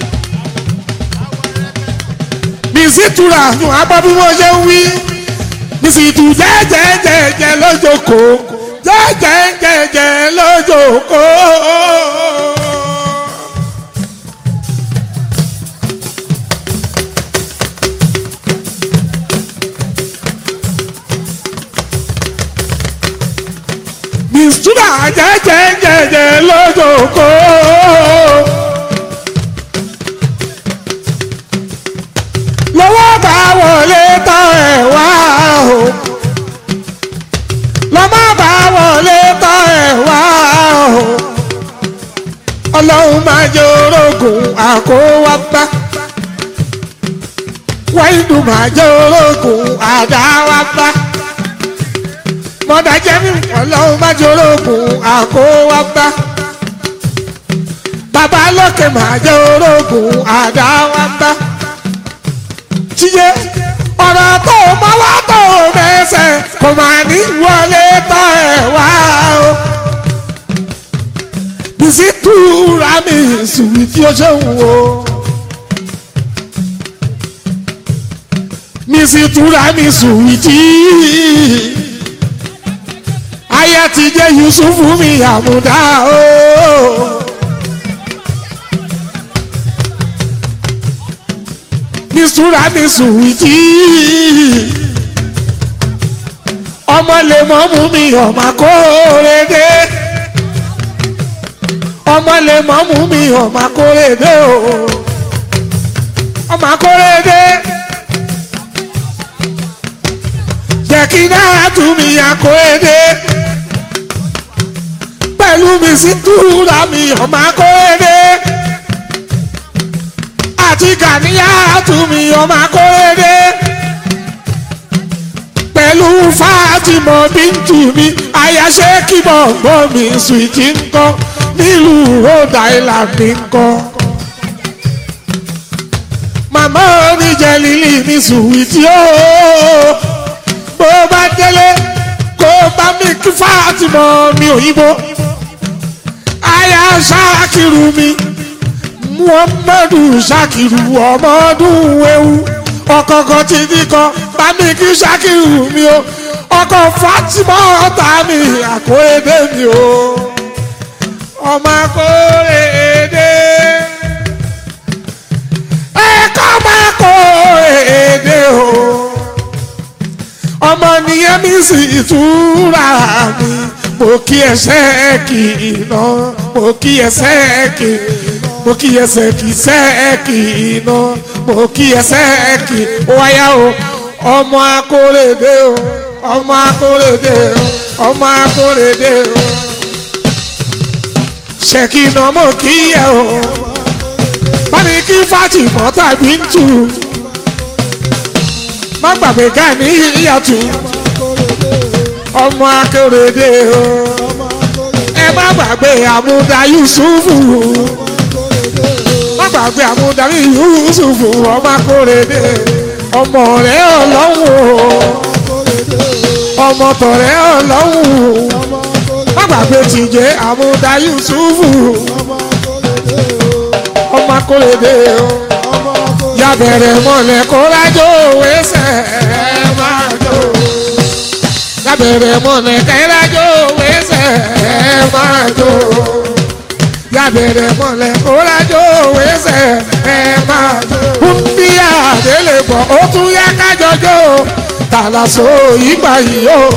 misitura máa gbọ́ bí wọ́n ṣe ń wí misitu jẹ́jẹ́jẹ́jẹ́ lójókòó jẹ́jẹ́jẹ́jẹ́ lójókòó. mistura jẹjẹjẹjẹ lójoko. lọ́wọ́ bá wọlé tán ẹ̀ wá o. lọ́mọ́ bá wọlé tán ẹ̀ wá o. ọlọ́run máa jẹ́ orógùn àkówápá. wáyé máa jẹ́ orógùn àdáwápá mọ́dà jẹ́ mi ọlọ́run má jorógùn àkówábá bàbá lókè má jẹ́ orógùn àdáwábá tíye ọ̀rọ̀ tó mọ́wá tó mẹ́sẹ̀ kò má ní wọlé tọ́ ẹ̀ wá o bísí túra mi sùn tí ó ṣe ń wo. mi mísì túra mi sùwìtì aya ti jẹ́ yusufu mi àmúdá o. mísúra mi sùwìtì ọmọ lè mọ́ mú mi ọmọ akóredé ọmọ lè mọ́ mú mi ọmọ akóredé o ọmọ akóredé jẹ́ kí náà tún mi akóredé pẹ̀lú mi sí túra mi ọmọ akóredé àti kàníyà tún mi ọmọ akóredé pẹ̀lú Fátímọ̀ bíntù mi àyàṣe kíbọ̀ gbọ́ mi sùìtì ńkọ́ nílùú Rhode Island mi ńkọ́. màmá oníjẹ lílì mi sùìtì ooo bó bá délé kó bá mi kí Fátímọ̀ mi òyìnbó àyà ṣáàkìrù mi Muhammadu ṣáàkìrù ọmọdún ewu ọkọ̀ọ̀kan ti ní kan bá mi kí ṣákìrù mi o ọkọ̀ Fatima ọ̀tá mi àkóyédé mi o ọmọ àkóyédé ẹ̀kọ́ ọmọ àkóyédé o ọmọ nìyẹn mi sì túra mi mo kí ẹsẹ̀ kì í ná mo kí ẹsẹ̀ kì í mo kí ẹsẹ̀ kì í sẹ́ kì í ná mo kí ẹsẹ̀ kì í wáyà o ọmọ akóredé o ọmọ akóredé o ọmọ akóredé o ṣèkìnà mo kí ẹ o báni kí Fátímọ̀ tàbí ń tù má gbàgbé ká ní ìyàtú ọmọ akóredé o ẹ má gbàgbé àmúdá Yusufu má gbàgbé àmúdarí Yusufu ọmọ akóredé ọmọ rẹ ọlọ́run ọmọ tọ̀rẹ́ ọlọ́run má gbàgbé tìjẹ́ àmúdá Yusufu ọmọ akóredé o yàbẹ̀rẹ̀ mọ̀lẹ́ kó lájò wẹ́sẹ̀ máa jò yàbẹ̀rẹ̀ mọ̀lẹ́ kẹ́lájò wẹ́sẹ̀ máa jò yàbẹ̀rẹ̀ mọ̀lẹ́ kórájó wẹ́sẹ̀ ẹ̀ máa bí àdélé bọ̀ ó tún yá kájọjọ́ tàlàsó ìgbà yìí ó.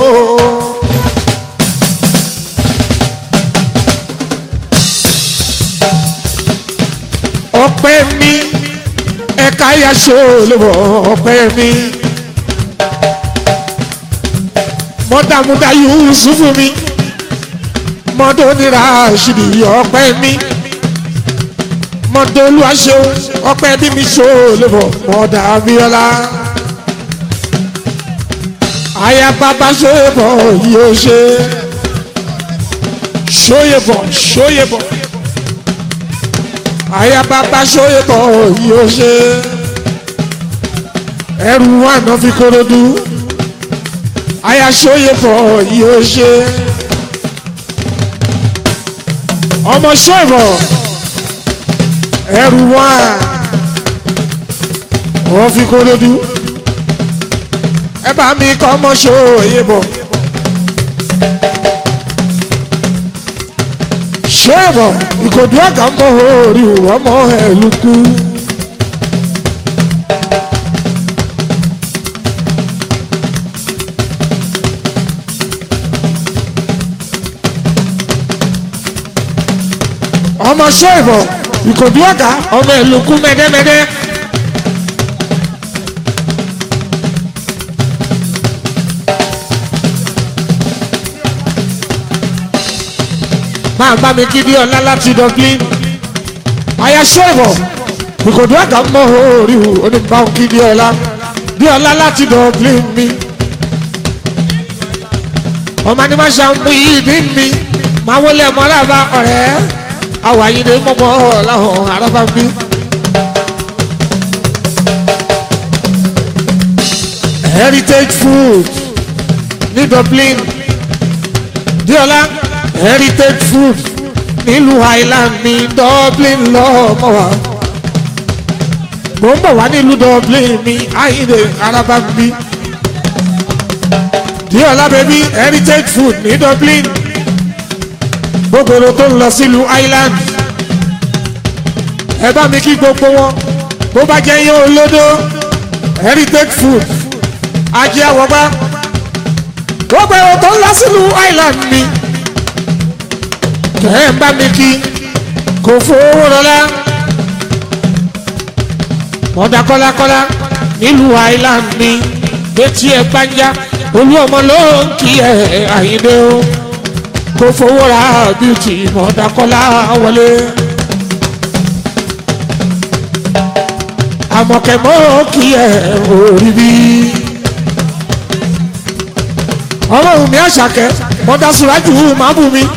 ọpẹ́ mi ẹ̀ka yaṣọ olùbọ̀ ọpẹ́ mi mọ́dàmúdà Yusufu mi mọ́dọ̀ nira ṣìbì ọpẹ́ mi mọ́dọ̀ olúwaṣọ ọpẹ́ bí mi ṣó lébọ̀ mọ́dà abíọ́lá àyà bàbá ṣóyèbọ̀ yóò ṣe ṣóyèbọ̀ ṣóyèbọ̀ àyà bàbá ṣóyèbọ̀ yóò ṣe ẹrù àná fi korodu àyà ṣóyèbọ̀ yóò ṣe ọmọ ṣọ́ọ̀bọ̀ ẹrù wá wọ́n fi kó lójú ẹ bá mi kọ́ ọmọ ṣòye bọ̀ ṣọ́ọ̀bọ̀ ìkòdú ọ̀gá ń bọ̀ orí ọmọ ẹ̀ lukú. ọmọ ṣọ́ọ̀bọ̀ ìkòdú ọ̀gá ọmọ ẹ̀ lukú mẹ́dẹ́mẹ́dẹ́. máa bá mi kí bí ọlá láti Dublin àyà ṣọ́ọ̀bọ̀ ìkòdú àgà mọ́ orí oníbà kí bí ọlá bí ọlá láti Dublin mi ọmọ ni máa ṣàmú ìdí mi máa wọlé ọmọ aláàbá ọ̀rẹ́ àwọn àyíndé mọ́mọ́ ọ̀làhàn arábá mi. heritage food ní Dublin diola heritage food nílùú Highland ní Dublin lọ́mọ wa mo ń bọ̀ wá nílùú dublin mi ayíǹde araba mi díọ̀lá bẹ́bí heritage food ní dublin gbogbo èrò tó ń lọ sílùú island ẹ bá mi kí gbogbo wọn bó bá jẹ́ yín olódó heritage food ajé àwọ̀gbá gbogbo èrò tó ń lọ sílùú island mi kẹ́ ẹ̀ ń bá mi kí kò fowó rọlá mọ̀dà kọ́lákọ́lá nílùú island mi létí ẹ̀ gbájá olú ọmọ ló ń kí ẹ̀ àyíndé o kò fowó ra bíútì mọ̀dà kọ́lá wọlé. àmọ̀kẹ́mọ́ kí ẹ̀ orí bí. ọlọ́run mi àṣàkẹ́ mọ̀dà sùrájù máa bù mí.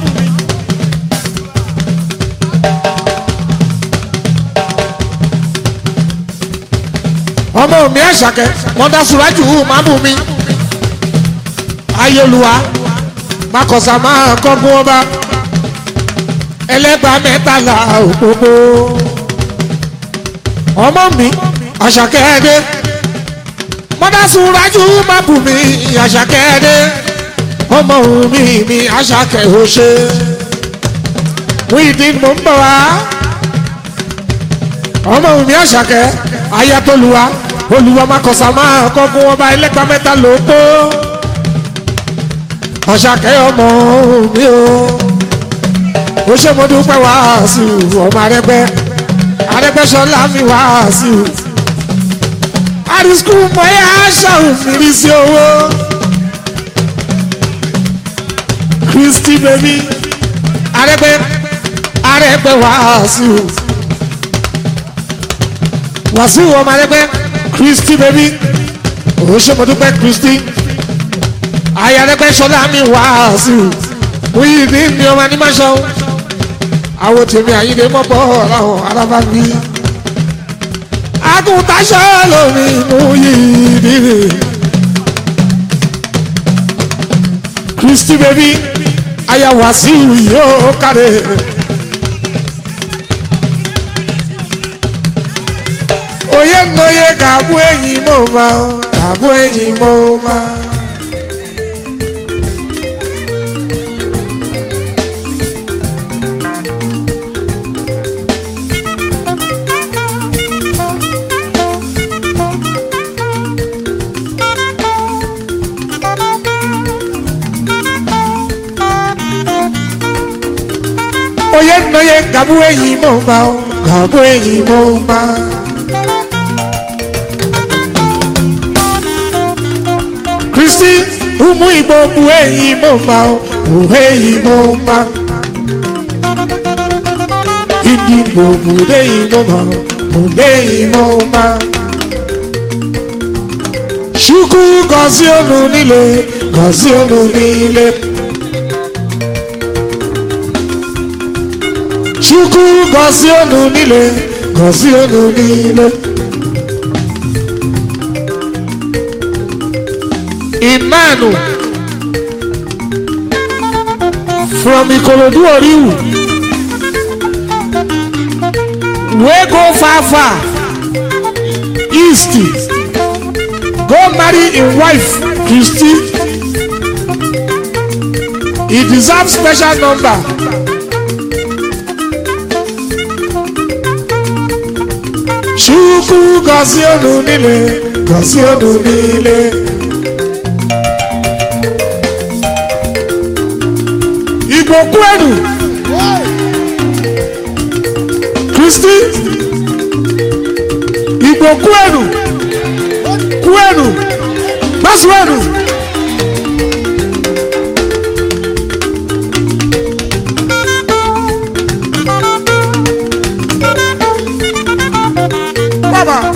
ọmọ mi àṣàkẹ́ mọ́dá sùrájù máa bù mí ayéluwa makọ̀sà máa kọ́gun ọba ẹlẹ́gbàá mẹ́tàlá òpópó ọmọ mi àṣàkẹ́ ẹdẹ mọ́dá sùrájù máa bù mí àṣàkẹ́ ẹdẹ ọmọ mi mi àṣàkẹ́ òṣè wíìdì mò ń bọ̀ wá ọmọ mi àṣàkẹ́ ayatolluwa olùwà makọ̀sà máa kọ́gun ọba ẹlẹ́gbàá mẹ́ta ló kó ọ̀ṣàkẹ́ ọmọ mi o ó ṣe mo dúpẹ́ wàásù ọmọ arẹ́gbẹ́ arẹ́gbẹ́sọlá mi wàásù àdìsíkù mọ́yá ṣàwùmírí sí owó kristi bèbí arẹ́gbẹ́ arẹ́gbẹ́ wàásù wàsíù ọmọ arẹgbẹ kristi bẹbí òṣèmọdúpẹ kristi ayarẹgbẹ sọlá mi wàásù wíyí ní mi ọmọ animáṣọ àwọn tèmi àyíndé mọ́bọ́ ọ̀làwọ̀ arábá mi agùntàṣọ lómi mú yìí nìyí kristi bẹbí aya wàsíù yóò kárẹ̀. onye nna onye ga-abụ enyi m ụma ga-abụ enyi m ụma onye nna onye ga-abụ enyi m ụma ga-abụ enyi m ụma kristi ụmụ igbo bụ enyi m ma bụ enyi m ma ndị igbo bụ enyi m ma bụ enyi m ma chukwu gọzie unu niile gọzie unu niile chukwu gọzie unu niile gọzie unu niile Emmanuel from Ikorodu Oriwu wey go far far east go marry im wife Christy he deserve special number Chukwu gọzie unu niile gọzie unu niile. Igbo kwenu Kristi Igbo kwenu kwenu gbasuenu baba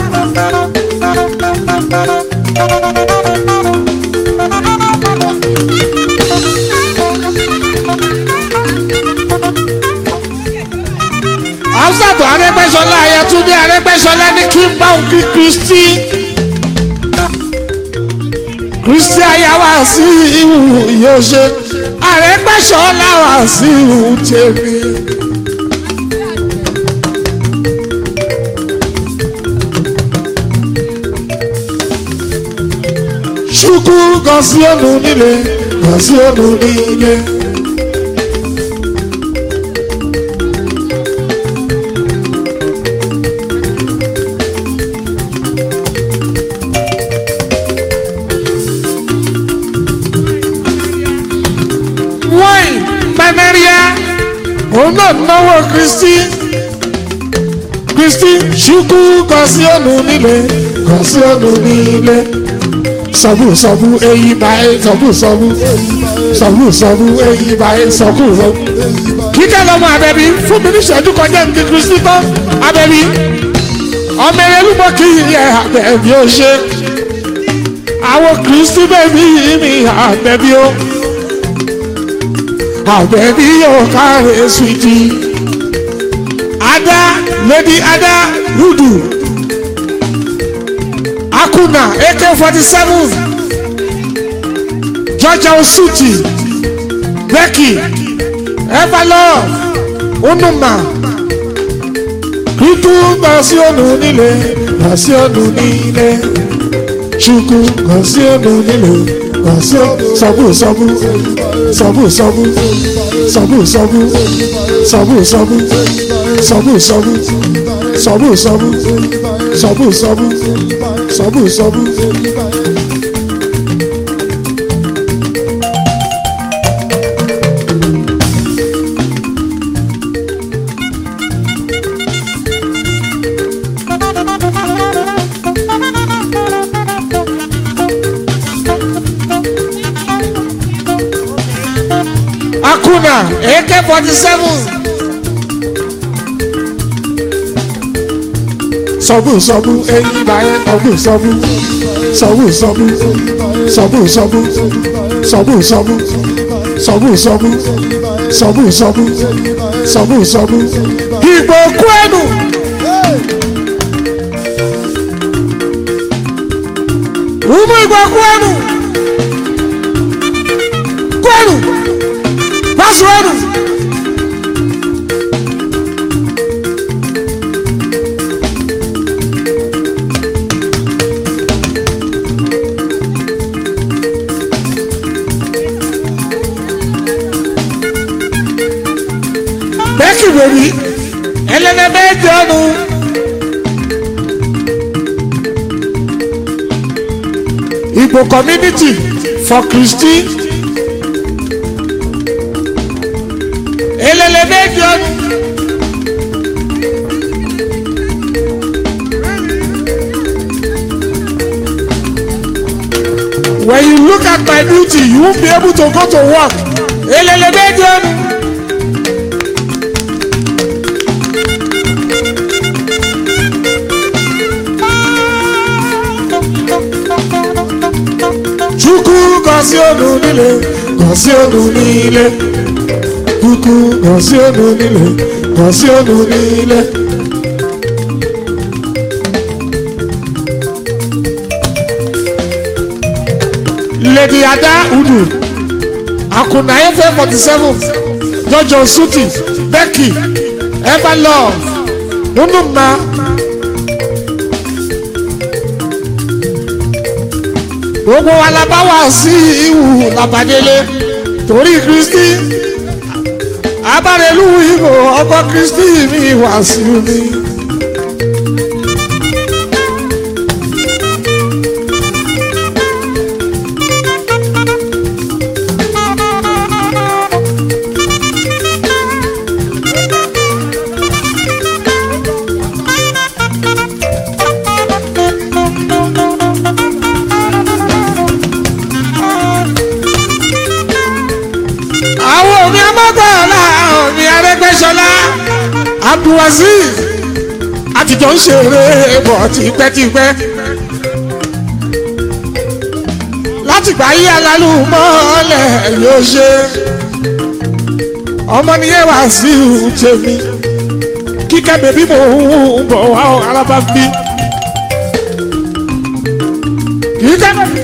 Hamzat Arẹ́gbẹ́ṣọlá Ayátúndé Arẹ́gbẹ́ṣọlá ní kí n bá òun kí Kristi. Kristi ayáwá sí ìhù yóò ṣe Arẹ́gbẹ́ṣọlá wá sí ìhù tèmi. gan sí ònù nílé gan sí ònù nílé. wọ́n mẹ́mẹ́ríà òun náà náwó kristi kristi ṣukú gan sí ònù nílé gan sí ònù nílé sọ̀bù sọ̀bù èyí báyé sọ̀bù sọ̀bù sọ̀bù sọ̀bù èyí báyé sọ̀bù sọ̀bù. kíkẹ́ lọ́mọ abẹ́bí fún mi ní ìṣẹ́jú kọjá ní kristi tán abẹ́bí ọmọ ẹlẹ́lúmọ kì í yẹ abẹ́bí ó ṣe àwọn kristi bẹ́bí mi abẹ́bí ó abẹ́bí yóò káre suwiti ada lady ada rudu akuna ak forty seven georgia osuti becky everlove unuma kíkú gbà sí ònù nílé gbà sí ònù nílé ṣùkú gbà sí ònù nílé gbà sí sọ́bù sọ́bù sọ́bù sọ́bù sọ́bù sọ́bù sọ́bù sọ́bù sọ́bù sọ́bù sọ́bù sọ́bù sọ́bù sọ́bù sọ́bù sọ́bù. akuna ak forty seven. sọ́bù sọ́bù eyín báyẹn sọ́bù sọ́bù sọ́bù sọ́bù sọ́bù sọ́bù sọ́bù sọ́bù sọ́bù sọ́bù sọ́bù sọ́bù sọ́bù sọ́bù ìgbò kú ẹnu. Umu ìgbò kú ẹnu. Kú ẹnu. Pásù ẹnu. bẹ́ẹ̀kì wèrí ẹlẹ́nẹ́ bẹ́ẹ̀ jẹ́ ọ́nu. Igbo community for Christy. Elele bẹ́ẹ̀ jẹ́ ọ́nu. When you look at my beauty, you won't be able to go to work. Elele bẹ́ẹ̀ jẹ́ ọ́nu. Chukwu gọzie unu niile gọzie unu niile Chukwu gọzie unu niile gọzie unu niile Lady Ada Udu Akuna Efe 47 Jojo Suti Becky Ever Love Unuma gbogbo wa la bá wà sí ìwù làbàdélé torí kristi abárelú ìbò ọkọ kristi mi wà sí mi. àwọn òbí ọmọgbọ́ọ̀lá òbí arẹ́gbẹ́sọlá abdulwazeez àtijọ́ ń ṣeré bọ̀ tipẹ́tipẹ́ látìgbà yí alálù mọ́lẹ̀ yóò ṣe ọmọ nìyẹn wá sí tèmi kíkẹ́ bèbí mò ń bọ̀ wá alábá bí kíkẹ́ bèbí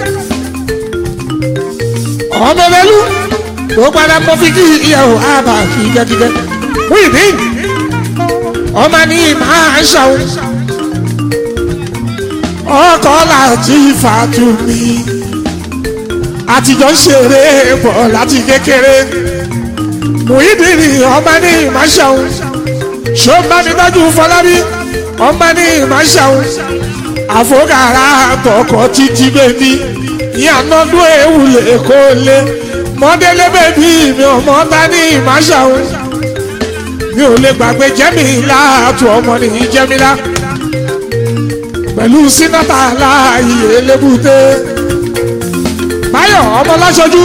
ọmọ ẹlẹ́lú tó padà mọ fi kí ìyàwó àbá kíkẹ́kíkẹ́ wíìbí ọmọ ní máa ń ṣàwọn ọkọ láti fàtú mi àtijọ́ ń ṣeré bọ̀ láti kékeré Muyideen ọmọ ní ìmáṣàun ṣó bá mi dájú Fọlábí ọmọ ní ìmáṣàun àfọkàrà àtọkọ títí bèbí ìyànàdún ewúlé kó lé mọdélé bèbí mi ọmọ bá ní ìmáṣàun mi ò lè gbàgbé jẹ́mílá àtú ọmọ nìyí jẹ́mílá pẹ̀lú sínátà láàyè lébùté báyọ̀ ọmọ láṣojú.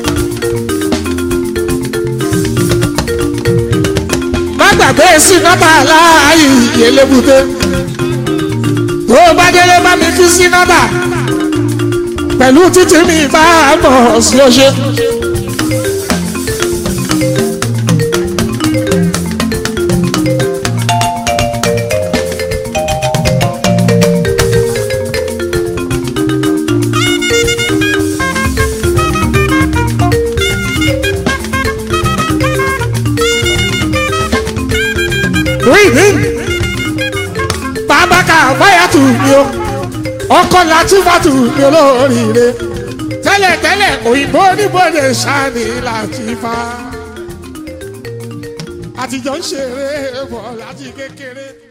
má gbàgbé sínátà láàyè lébùté tó bá délé bá mi fi sínátà pẹ̀lú títí mi bá mọ̀ sí ọṣẹ. Muyideen bàbá ká báyà tù mí o ọkọ látúbàtù mi olóríire tẹ́lẹ̀tẹ́lẹ̀ òyìnbó oníbòde sani Latifa àtijọ́ ń ṣeré bọ̀ láti kékeré.